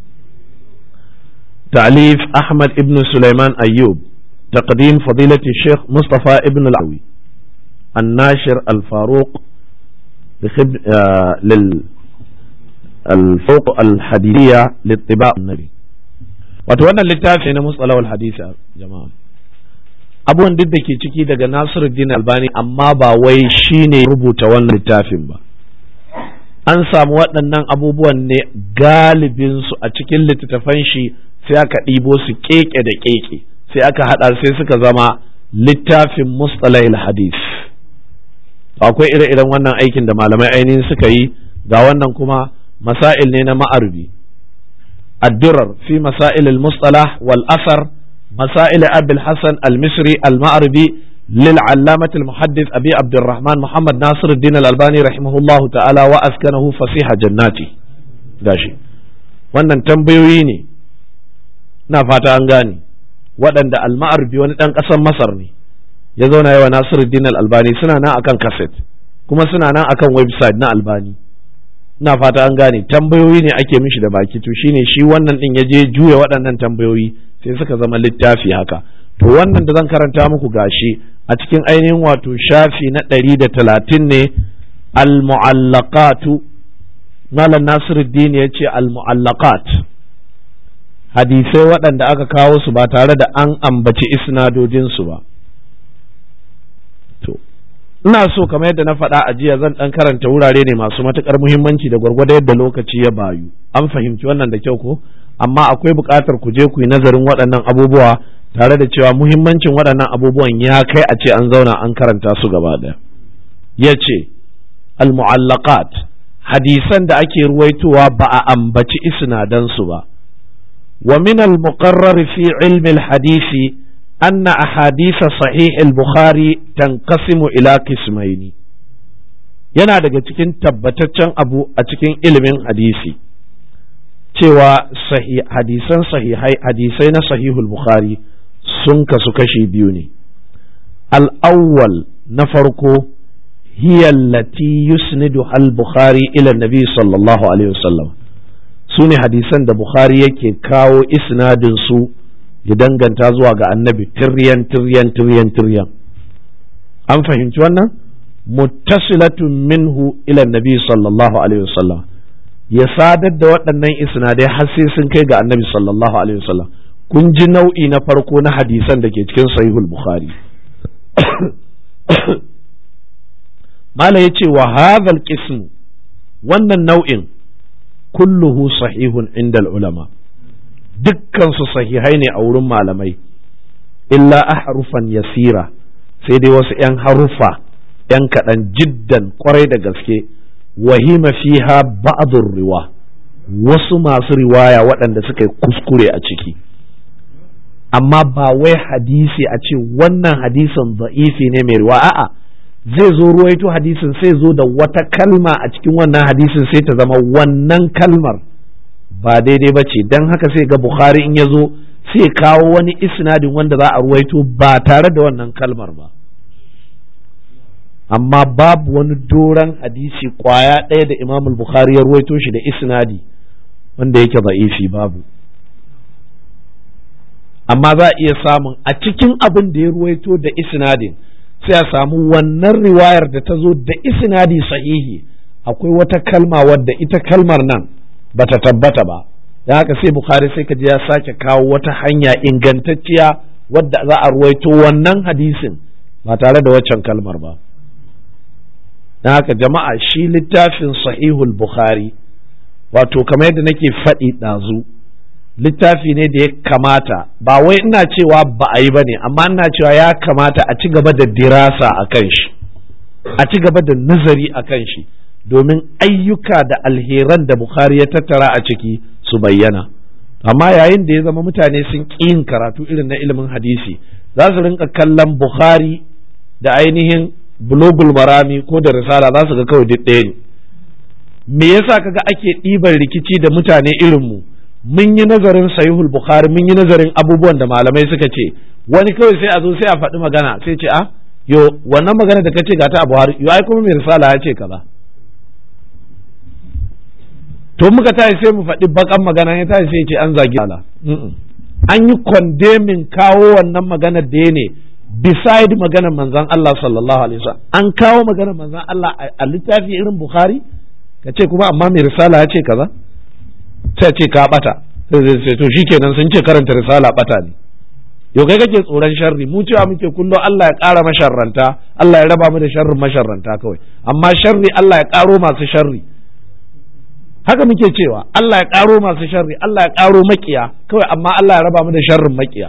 تعليف أحمد ابن سليمان أيوب تقديم فضيلة الشيخ مصطفى ابن العوي الناشر الفاروق لخب... آه لل الفوق الحديثية للطباع النبي وتوانا littafi na mustalawal hadisi jama'a abubuwan duk da ke ciki daga Nasiruddin Albani amma ba wai shine rubuta wannan littafin ba an samu waɗannan abubuwan ne galibinsu a cikin littattafan shi sai aka ɗibo su keke da keke sai aka haɗa sai suka zama littafin mustalahil hadis akwai ire-iren wannan aikin da malamai ainihin suka yi ga wannan kuma masail ne na ma'arbi addurar fi masail al-mustalah wal asar masail abil hasan al-misri al-ma'arbi للعلامة المحدث أبي عبد الرحمن محمد ناصر الدين الألباني رحمه الله تعالى وأسكنه فسيح جناتي gashi wannan tambayoyi ne na fata an gane waɗanda alma'arbi wani ɗan ƙasar masar ne ya zauna yawa nasiruddin albani suna nan akan kaset kuma suna nan akan website na albani na fata an gane tambayoyi ne ake mishi da baki to shine shi wannan ɗin ya je juya waɗannan tambayoyi sai suka zama littafi haka to wannan da zan karanta muku gashi a cikin ainihin wato shafi na ɗari da talatin ne al-mu'allaqatu malam nasiruddin ya ce al-mu'allaqat hadisai waɗanda aka kawo su ba tare da an ambaci isnadodinsu ba to ina so kamar yadda na faɗa a jiya zan ɗan karanta wurare ne masu matuƙar muhimmanci da gwargwado yadda lokaci ya bayu an fahimci wannan da kyau ko amma akwai buƙatar ku je ku yi nazarin waɗannan abubuwa tare da cewa muhimmancin waɗannan abubuwan ya kai a ce an zauna an karanta su gaba ɗaya ya ce al-mu'allaqat hadisan da ake ruwaitowa ba a ambaci isnadansu ba wa min al-muqarrar fi ilmi al-hadisi anna ahadisa sahih al-bukhari tanqasimu ila qismaini yana daga cikin tabbataccen abu a cikin ilimin hadisi cewa hadisan sahihai hadisai na sahihul bukhari sun kasu kashi biyu ne al'awwal na farko hiya allati yusnidu al-bukhari ila nabi sallallahu alaihi wasallam su ne hadisan da bukhari yake kawo isnadin su ya danganta zuwa ga annabi tiryan tiryan tiryan tiryan an fahimci wannan muttasilatun minhu ila nabi sallallahu alaihi wasallam ya sadar da waɗannan isnadai har sai sun kai ga annabi sallallahu alaihi wasallam kun ji nau'i na farko na hadisan da ke cikin sahihul bukhari mala ya ce wa hadhal qism wannan nau'in kulluhu sahihun inda ulama dukkan su sahihai ne a wurin malamai illa ahrufan yasira sai dai wasu 'yan harufa 'yan kaɗan jiddan kwarai da gaske wahima fiha ba'dur riwa wasu masu riwaya waɗanda suka yi kuskure a ciki amma ba wai hadisi a ce wannan hadisin da'ifi ne mai riwa a'a zai zo ruwaito hadisin sai zo da wata kalma a cikin wannan hadisin sai ta zama wannan kalmar ba daidai ba ce don haka sai ga bukhari in ya zo sai kawo wani isnadin wanda za a ruwaito ba tare da wannan kalmar ba amma babu wani doron hadisi kwaya ɗaya da imam bukhari ya ruwaito shi da isnadi wanda yake za'ifi babu amma za a iya samun a cikin abin da ya ruwaito da isnadin sai a samu wannan riwayar da ta zo da isnadi sahihi akwai wata kalma wadda ita kalmar nan bata tabbata ba don haka sai bukhari sai ka ji ya sake kawo wata hanya ingantacciya wadda za a ruwaito wannan hadisin ba tare da waccan kalmar ba don haka jama'a shi littafin sahihul bukhari wato kamar yadda nake faɗi ɗazu littafi ne da ya kamata ba wai ina cewa ba a yi ba ne amma ina cewa ya kamata a ci gaba da dirasa a kan shi a ci gaba da nazari a kan shi domin ayyuka da alheran da bukhari ya tattara a ciki su bayyana amma yayin da ya zama mutane sun ƙi yin karatu irin na ilimin hadisi za su rinka kallon bukhari da ainihin bulogul marami ko da risala za su ga kawai duk ɗaya ne me yasa kaga ake ɗiban rikici da mutane irin mu mun yi nazarin sahihul bukhari mun yi nazarin abubuwan da malamai suka ce wani kawai sai a zo sai a faɗi magana sai ce a yo wannan magana da kace ga ta a buhari yo ai kuma mai risala ya ce kaza to muka tashi sai mu faɗi bakan magana ya tashi sai ce an zagi Allah an yi condemning kawo wannan maganar da ya ne beside maganar manzon Allah sallallahu alaihi wasallam an kawo maganar manzon Allah a littafi irin Bukhari ka ce kuma amma mai risala ya ce kaza sai ce ka bata sai to shikenan sun ce karanta risala bata ne yau kai kake tsoron sharri mu cewa muke kullo Allah ya ƙara masharranta Allah ya raba mu da sharrin masharranta kawai amma sharri Allah ya ƙaro masu sharri haka muke cewa Allah ya ƙaro masu sharri Allah ya ƙaro makiya kawai amma Allah ya raba mu da sharrin makiya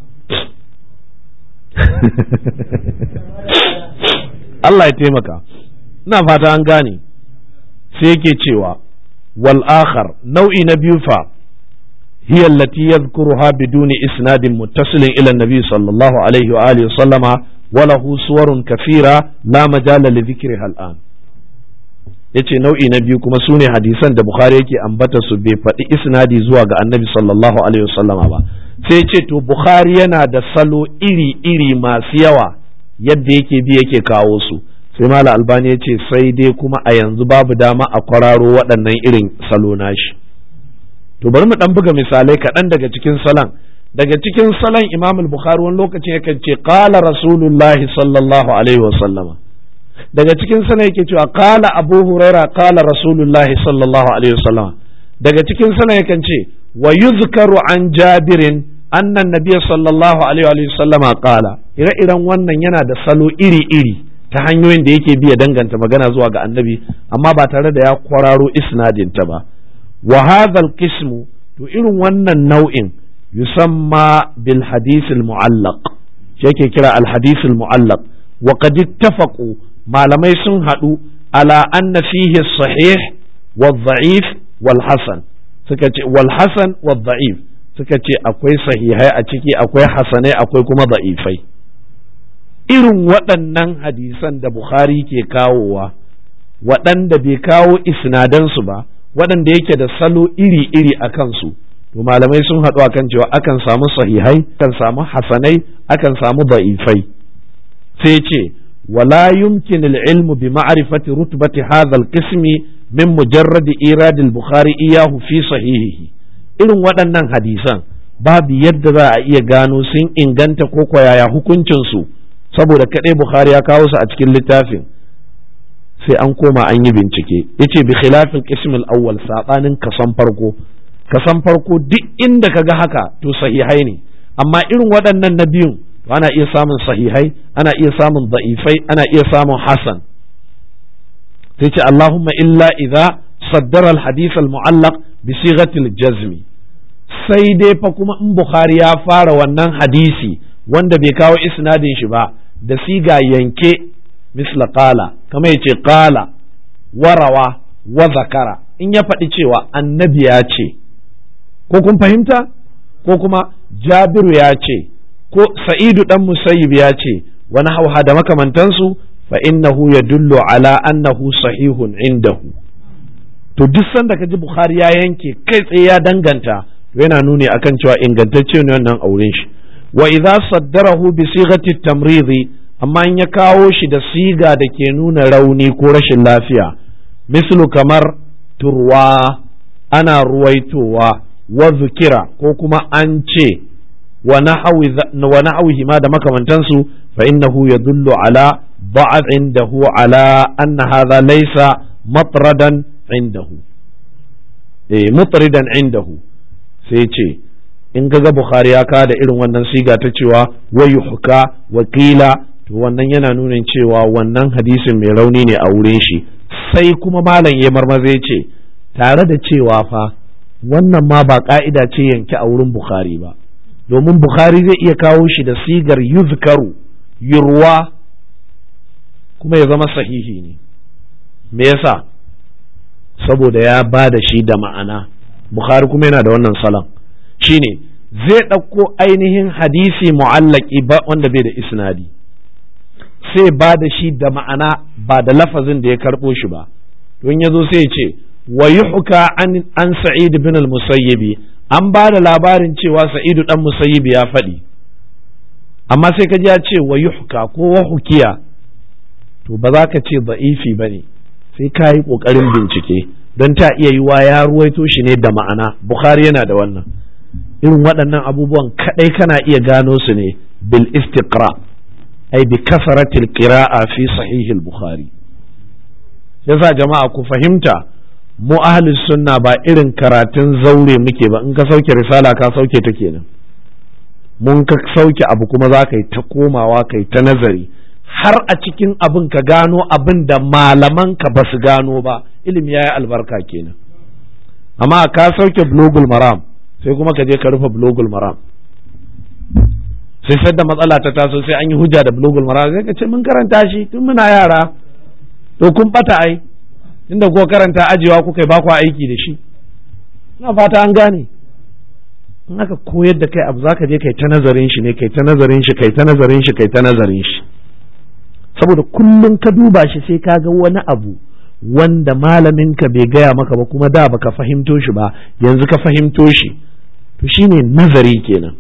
Allah ya taimaka ina fata an gane sai yake cewa wal akhar nau'i na biyu fa هي التي يذكرها بدون إسناد متصل إلى النبي صلى الله عليه وآله وسلم وله صور كثيرة لا مجال لذكرها الآن yace nau'i na biyu kuma sune hadisan da Bukhari yake ambata su bai faɗi isnadi zuwa ga Annabi sallallahu alaihi wasallama ba sai ce to Bukhari yana da salo iri-iri masu yawa yadda yake bi yake kawo su sai Mala Albani ya ce sai dai kuma a yanzu babu dama a kwararo waɗannan irin salo nashi to bari mu dan buga misalai kaɗan daga cikin salon daga cikin salon imam al-bukhari wani lokacin yakan ce qala rasulullahi sallallahu alaihi wasallama daga cikin salon yake cewa qala abu huraira qala rasulullahi sallallahu alaihi wasallama daga cikin salon yakan ce wa yuzkaru an jabirin annan nabiyyi sallallahu alaihi wasallama qala ire-iren wannan yana da salo iri-iri ta hanyoyin da yake biya danganta magana zuwa ga annabi amma ba tare da ya kwararo isnadin ta ba wa hadha qismu to irin wannan nau'in yusamma bil hadith al mu'allaq yake kira al hadith al mu'allaq wa qad ittafaqu malamai sun hadu ala anna fihi sahih wal dha'if wal hasan suka ce wal hasan wal dha'if suka ce akwai sahihai a ciki akwai hasanai akwai kuma da'ifai irin waɗannan hadisan da Bukhari ke kawowa waɗanda bai kawo isnadansu ba waɗanda yake da salo iri-iri a kansu to malamai sun haɗu akan cewa akan samu sahihai akan samu hasanai akan samu da'ifai sai ce wala yumkin al-ilmu bi ma'rifati rutbati hadha al-qism min mujarrad irad al-bukhari iyahu fi sahihihi irin waɗannan hadisan babu yadda za a iya gano sun inganta ko yaya hukuncin su saboda kaɗai bukhari ya kawo su a cikin littafin sai an koma an yi bincike yace bi khilafil qism al-awwal sabanin kasan farko kasan farko duk inda kaga haka to sahihai ne amma irin waɗannan na biyun ana iya samun sahihai ana iya samun da'ifai ana iya samun hasan sai ce Allahumma illa idza saddara al-hadith al-mu'allaq bi sighatil jazmi sai dai fa kuma in Bukhari ya fara wannan hadisi wanda bai kawo isnadin shi ba da siga yanke misla qala kama yace qala warawa wa zakara in ya faɗi cewa annabi ya ce ko kun fahimta ko kuma jabiru ya ce ko sa'idu dan musayyib ya ce wani hauha da makamantansu fa innahu yadullu ala annahu sahihun indahu to duk sanda ka ji bukhari ya yanke kai tsaye ya danganta to yana nuni akan cewa ingantacce ne wannan auren shi wa idza saddarahu bi sighati tamridi amma in ya kawo shi da siga da ke nuna rauni ko rashin lafiya mislu kamar turwa ana ruwaitowa wa zukira ko kuma an ce wa nahawihi ma da makamantansu fa innahu yadullu ala ba'd indahu ala anna hadha laysa matradan indahu eh mutridan indahu sai ce in ga bukhari ya da irin wannan siga ta cewa wayuhka wakila to wannan yana nunin cewa wannan hadisin mai rauni ne a wurin shi sai kuma malam ya marmaza ce tare da cewa fa wannan ma ba ka'ida ce yanke a wurin bukhari ba domin bukhari zai iya kawo shi da sigar yuzkaru yurwa kuma ya zama sahihi ne me yasa saboda ya ba da shi da ma'ana bukhari kuma yana da wannan salon shine zai ɗauko ainihin hadisi mu'allaki ba wanda bai da isnadi sai ba da shi da ma'ana ba da lafazin da ya karɓo shi ba don ya zo sai ce wa yuhka an, an sa'id bin al-musayyibi an ba da labarin cewa sa'idu dan musayyibi ya faɗi amma sai ka ji ya ce wa yuhka ko wa hukiya to ba za ka ce da'ifi ba ne sai ka yi ƙoƙarin bincike don ta iya yiwa ya ruwaito shi ne da ma'ana bukhari yana da wannan irin waɗannan abubuwan kaɗai kana iya gano su ne bil istiqra ai bi kasaratil qira'a fi sahihil bukhari yasa jama'a ku fahimta mu ahli sunna ba irin karatun zaure muke ba in ka sauke risala ka sauke ta kenan mun ka sauke abu kuma za ka yi ta komawa ka yi ta nazari har a cikin abin ka gano abin da malaman ka ba su gano ba ilimi ya yi albarka kenan amma ka sauke blogul maram sai kuma ka je ka rufe blogul maram sai sadda matsala ta taso sai an yi hujja da blogul maram sai ka ce mun karanta shi tun muna yara to kun bata ai inda ko karanta ajewa kuka ba ku aiki da shi ina fata an gane in aka koyar da kai abu zaka je kai ta nazarin shi ne kai ta nazarin shi kai ta nazarin shi kai ta nazarin shi saboda kullum ka duba shi sai ka ga wani abu wanda malamin ka bai gaya maka ba kuma da baka fahimto shi ba yanzu ka fahimto shi to shine nazari kenan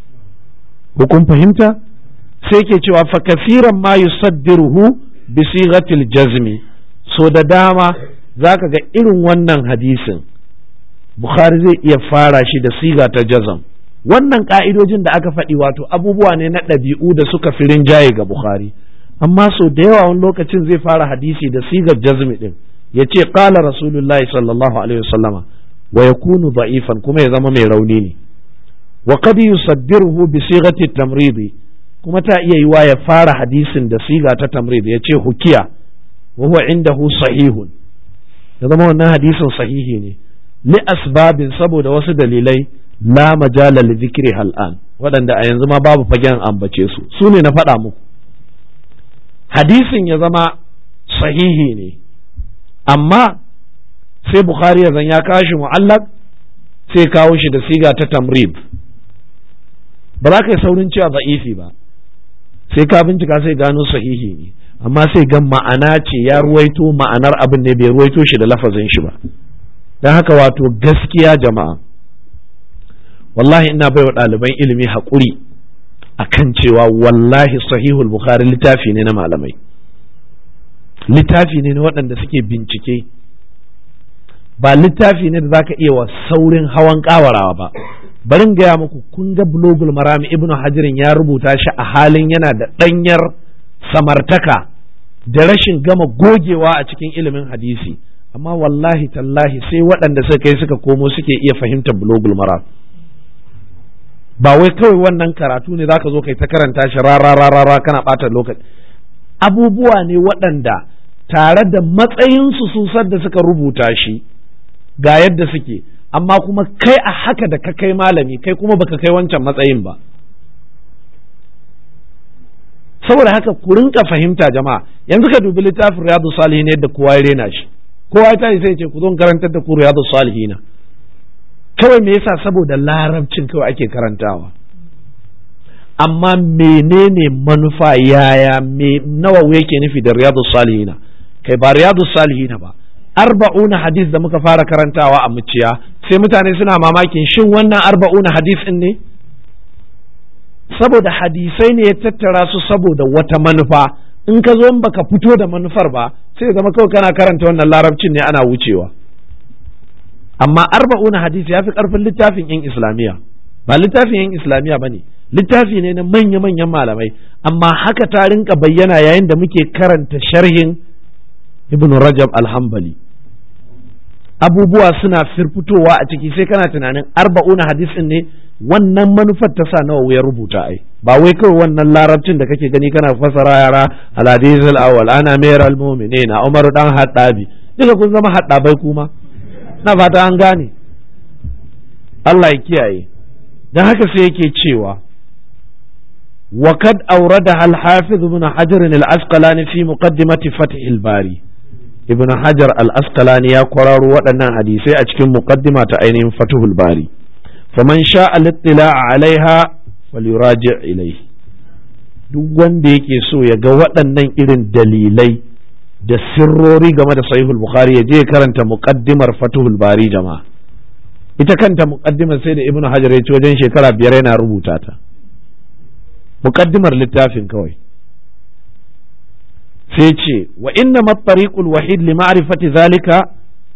ko kun fahimta sai ke cewa fa kafiran ma yusaddiruhu bi sighatil jazmi so da dama zaka ga irin wannan hadisin Bukhari zai iya fara shi da siga ta jazam wannan ka'idojin da aka faɗi wato abubuwa ne na ɗabi'u da suka fi rinjaye ga Bukhari amma so da yawa wani lokacin zai fara hadisi da sigar jazmi din ya ce qala rasulullahi sallallahu alaihi wasallama wa yakunu da'ifan kuma ya zama mai rauni ne wa qad yusaddiruhu bi sigati tamridi kuma ta iya yiwa ya fara hadisin da siga ta tamrid ya ce hukiya wa huwa indahu sahihun ya zama wannan hadisin sahihi ne li asbabin saboda wasu dalilai la majala li dhikri hal'an waɗanda a yanzu ma babu fagen ambace su su ne na faɗa muku hadisin ya zama sahihi ne amma sai bukhari ya zan ya kawo shi mu'allaq sai kawo shi da siga ta tamrib ba za ka yi saurin cewa za'ifi ba sai ka bincika sai gano sahihi ne amma sai ga ma'ana ce ya ruwaito ma'anar abin ne bai ruwaito shi da lafazin shi ba don haka wato gaskiya jama'a wallahi ina baiwa ɗaliban ilimi haƙuri akan cewa wallahi sahihul bukhari littafi ne na malamai littafi ne na waɗanda suke bincike ba littafi ne da zaka iya wa saurin hawan ƙawarawa ba barin gaya muku kun ga bulogul marami ibnu hajirin ya rubuta shi a halin yana da ɗanyar samartaka da rashin gama gogewa a cikin ilimin hadisi amma wallahi tallahi sai waɗanda suka kai suka komo suke iya fahimtar bulogul maram ba wai kawai wannan karatu ne zaka zo kai ta karanta shi rara rara kana ɓata lokaci abubuwa ne waɗanda tare da matsayinsu su da suka rubuta shi ga yadda suke amma kuma kai a haka da ka kai malami kai kuma baka kai wancan matsayin ba saboda haka ku rinka fahimta jama'a yanzu ka dubi littafin riyadu salihin yadda kowa ya rena shi kowa ya sai ce ku zo karantar da ku riyadu salihina kawai me yasa saboda larabcin kawai ake karantawa amma menene manufa yaya me nawa yake nufi da riyadu salihina kai ba riyadu salihina ba arba'una hadis da muka fara karantawa a muciya sai mutane suna mamakin shin wannan arba'una hadis din ne saboda hadisai ne ya tattara su saboda wata manufa in ka zo baka fito da manufar ba sai zama kawai kana karanta wannan larabcin ne ana wucewa amma arba'una hadisi ya fi karfin littafin yan islamiyya ba littafin yan islamiyya ba ne littafi ne na manya-manyan malamai amma haka ta rinka bayyana yayin da muke karanta sharhin ibn rajab alhambali abubuwa suna firfitowa a ciki sai kana tunanin arba'una hadisin ne wannan manufar ta sa nawa ya rubuta ai ba wai kawai wannan larabcin da kake gani kana fasara yara al-hadith al-awwal ana mayar al-mu'minin Umar dan Haddabi duka kun zama haddabai kuma na fata an gane Allah ya kiyaye dan haka sai yake cewa وقد أوردها الحافظ ابن حجر الأسقلاني في مقدمة فتح الباري ابن حجر الأسقلاني يا قرار ودنا حديثي أجكم مقدمة أين فتح الباري فمن شاء الاطلاع عليها فليراجع إليه duk wanda yake so ya ga waɗannan irin dalilai da sirrori game da sahihul bukhari ya je karanta muqaddimar fatuhul bari jama'a ita kanta muqaddimar sai da ibnu hajar ya ci wajen shekara biyar yana rubuta ta muqaddimar littafin kawai sai ce wa inna mattariqul wahid li ma'rifati zalika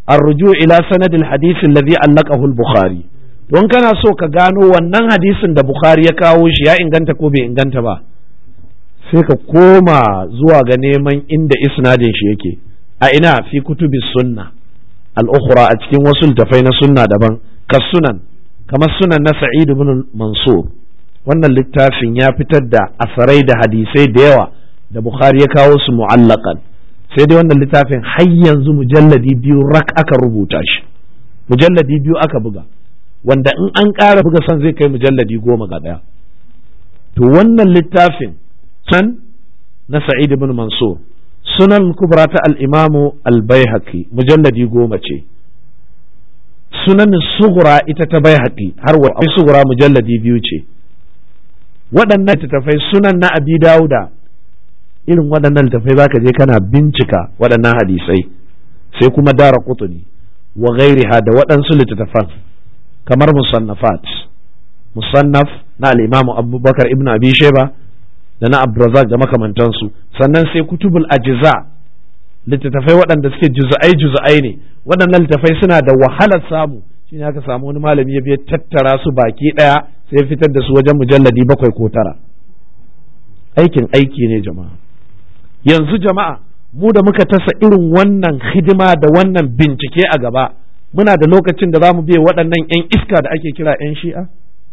arruju ila sanadil hadisi alladhi allaqahu al-bukhari don kana so ka gano wannan hadisin da bukhari ya kawo shi ya inganta ko bai inganta ba sai ka koma zuwa ga neman inda isnadin shi yake a ina fi kutubi sunna al-ukhra a cikin wasu littafai na sunna daban ka sunan kamar sunan na sa'id ibn mansur wannan littafin ya fitar da asarai da hadisai da yawa da bukhari ya kawo su mu'allakan sai dai wannan littafin har yanzu mujalladi biyu rak aka rubuta shi mujalladi biyu aka buga wanda in an ƙara buga son zai kai mujalladi goma ga ɗaya to wannan littafin can na sa'id ibn mansur sunan kubra ta al-imamu al-baihaqi mujalladi goma ce sunan sugura ita ta baihaqi har wa sugura mujalladi biyu ce waɗannan littattafai sunan na abi dauda irin waɗannan littattafai zaka je kana bincika waɗannan hadisai sai kuma dara kutuni wa ghairiha da waɗansu littattafan kamar musannafat musannaf na al-imamu abubakar ibn abi sheba da na abdurrazak da makamantansu sannan sai kutubul ajiza littattafai waɗanda suke juz'ai juz'ai ne waɗannan littattafai suna da wahalar samu shine aka samu wani malami ya biya tattara su baki ɗaya sai ya fitar da su wajen mujalladi bakwai ko tara aikin aiki ne jama'a yanzu jama'a mu da muka tasa irin wannan hidima da wannan bincike a gaba muna da lokacin da za mu biya waɗannan 'yan iska da ake kira 'yan shi'a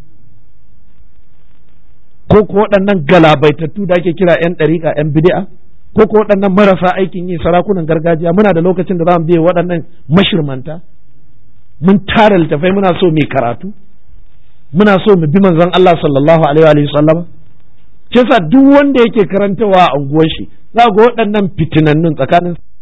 ko ko waɗannan galabaitattu da ake kira 'yan ɗariƙa 'yan bid'a ko ko waɗannan marasa aikin yi sarakunan gargajiya muna da lokacin da za mu biya waɗannan mashirmanta mun tara littafai muna so mai karatu muna so mu bi manzon Allah sallallahu alaihi wa sallam ce sa duk wanda yake karantawa a unguwar shi za ga waɗannan fitinannun tsakanin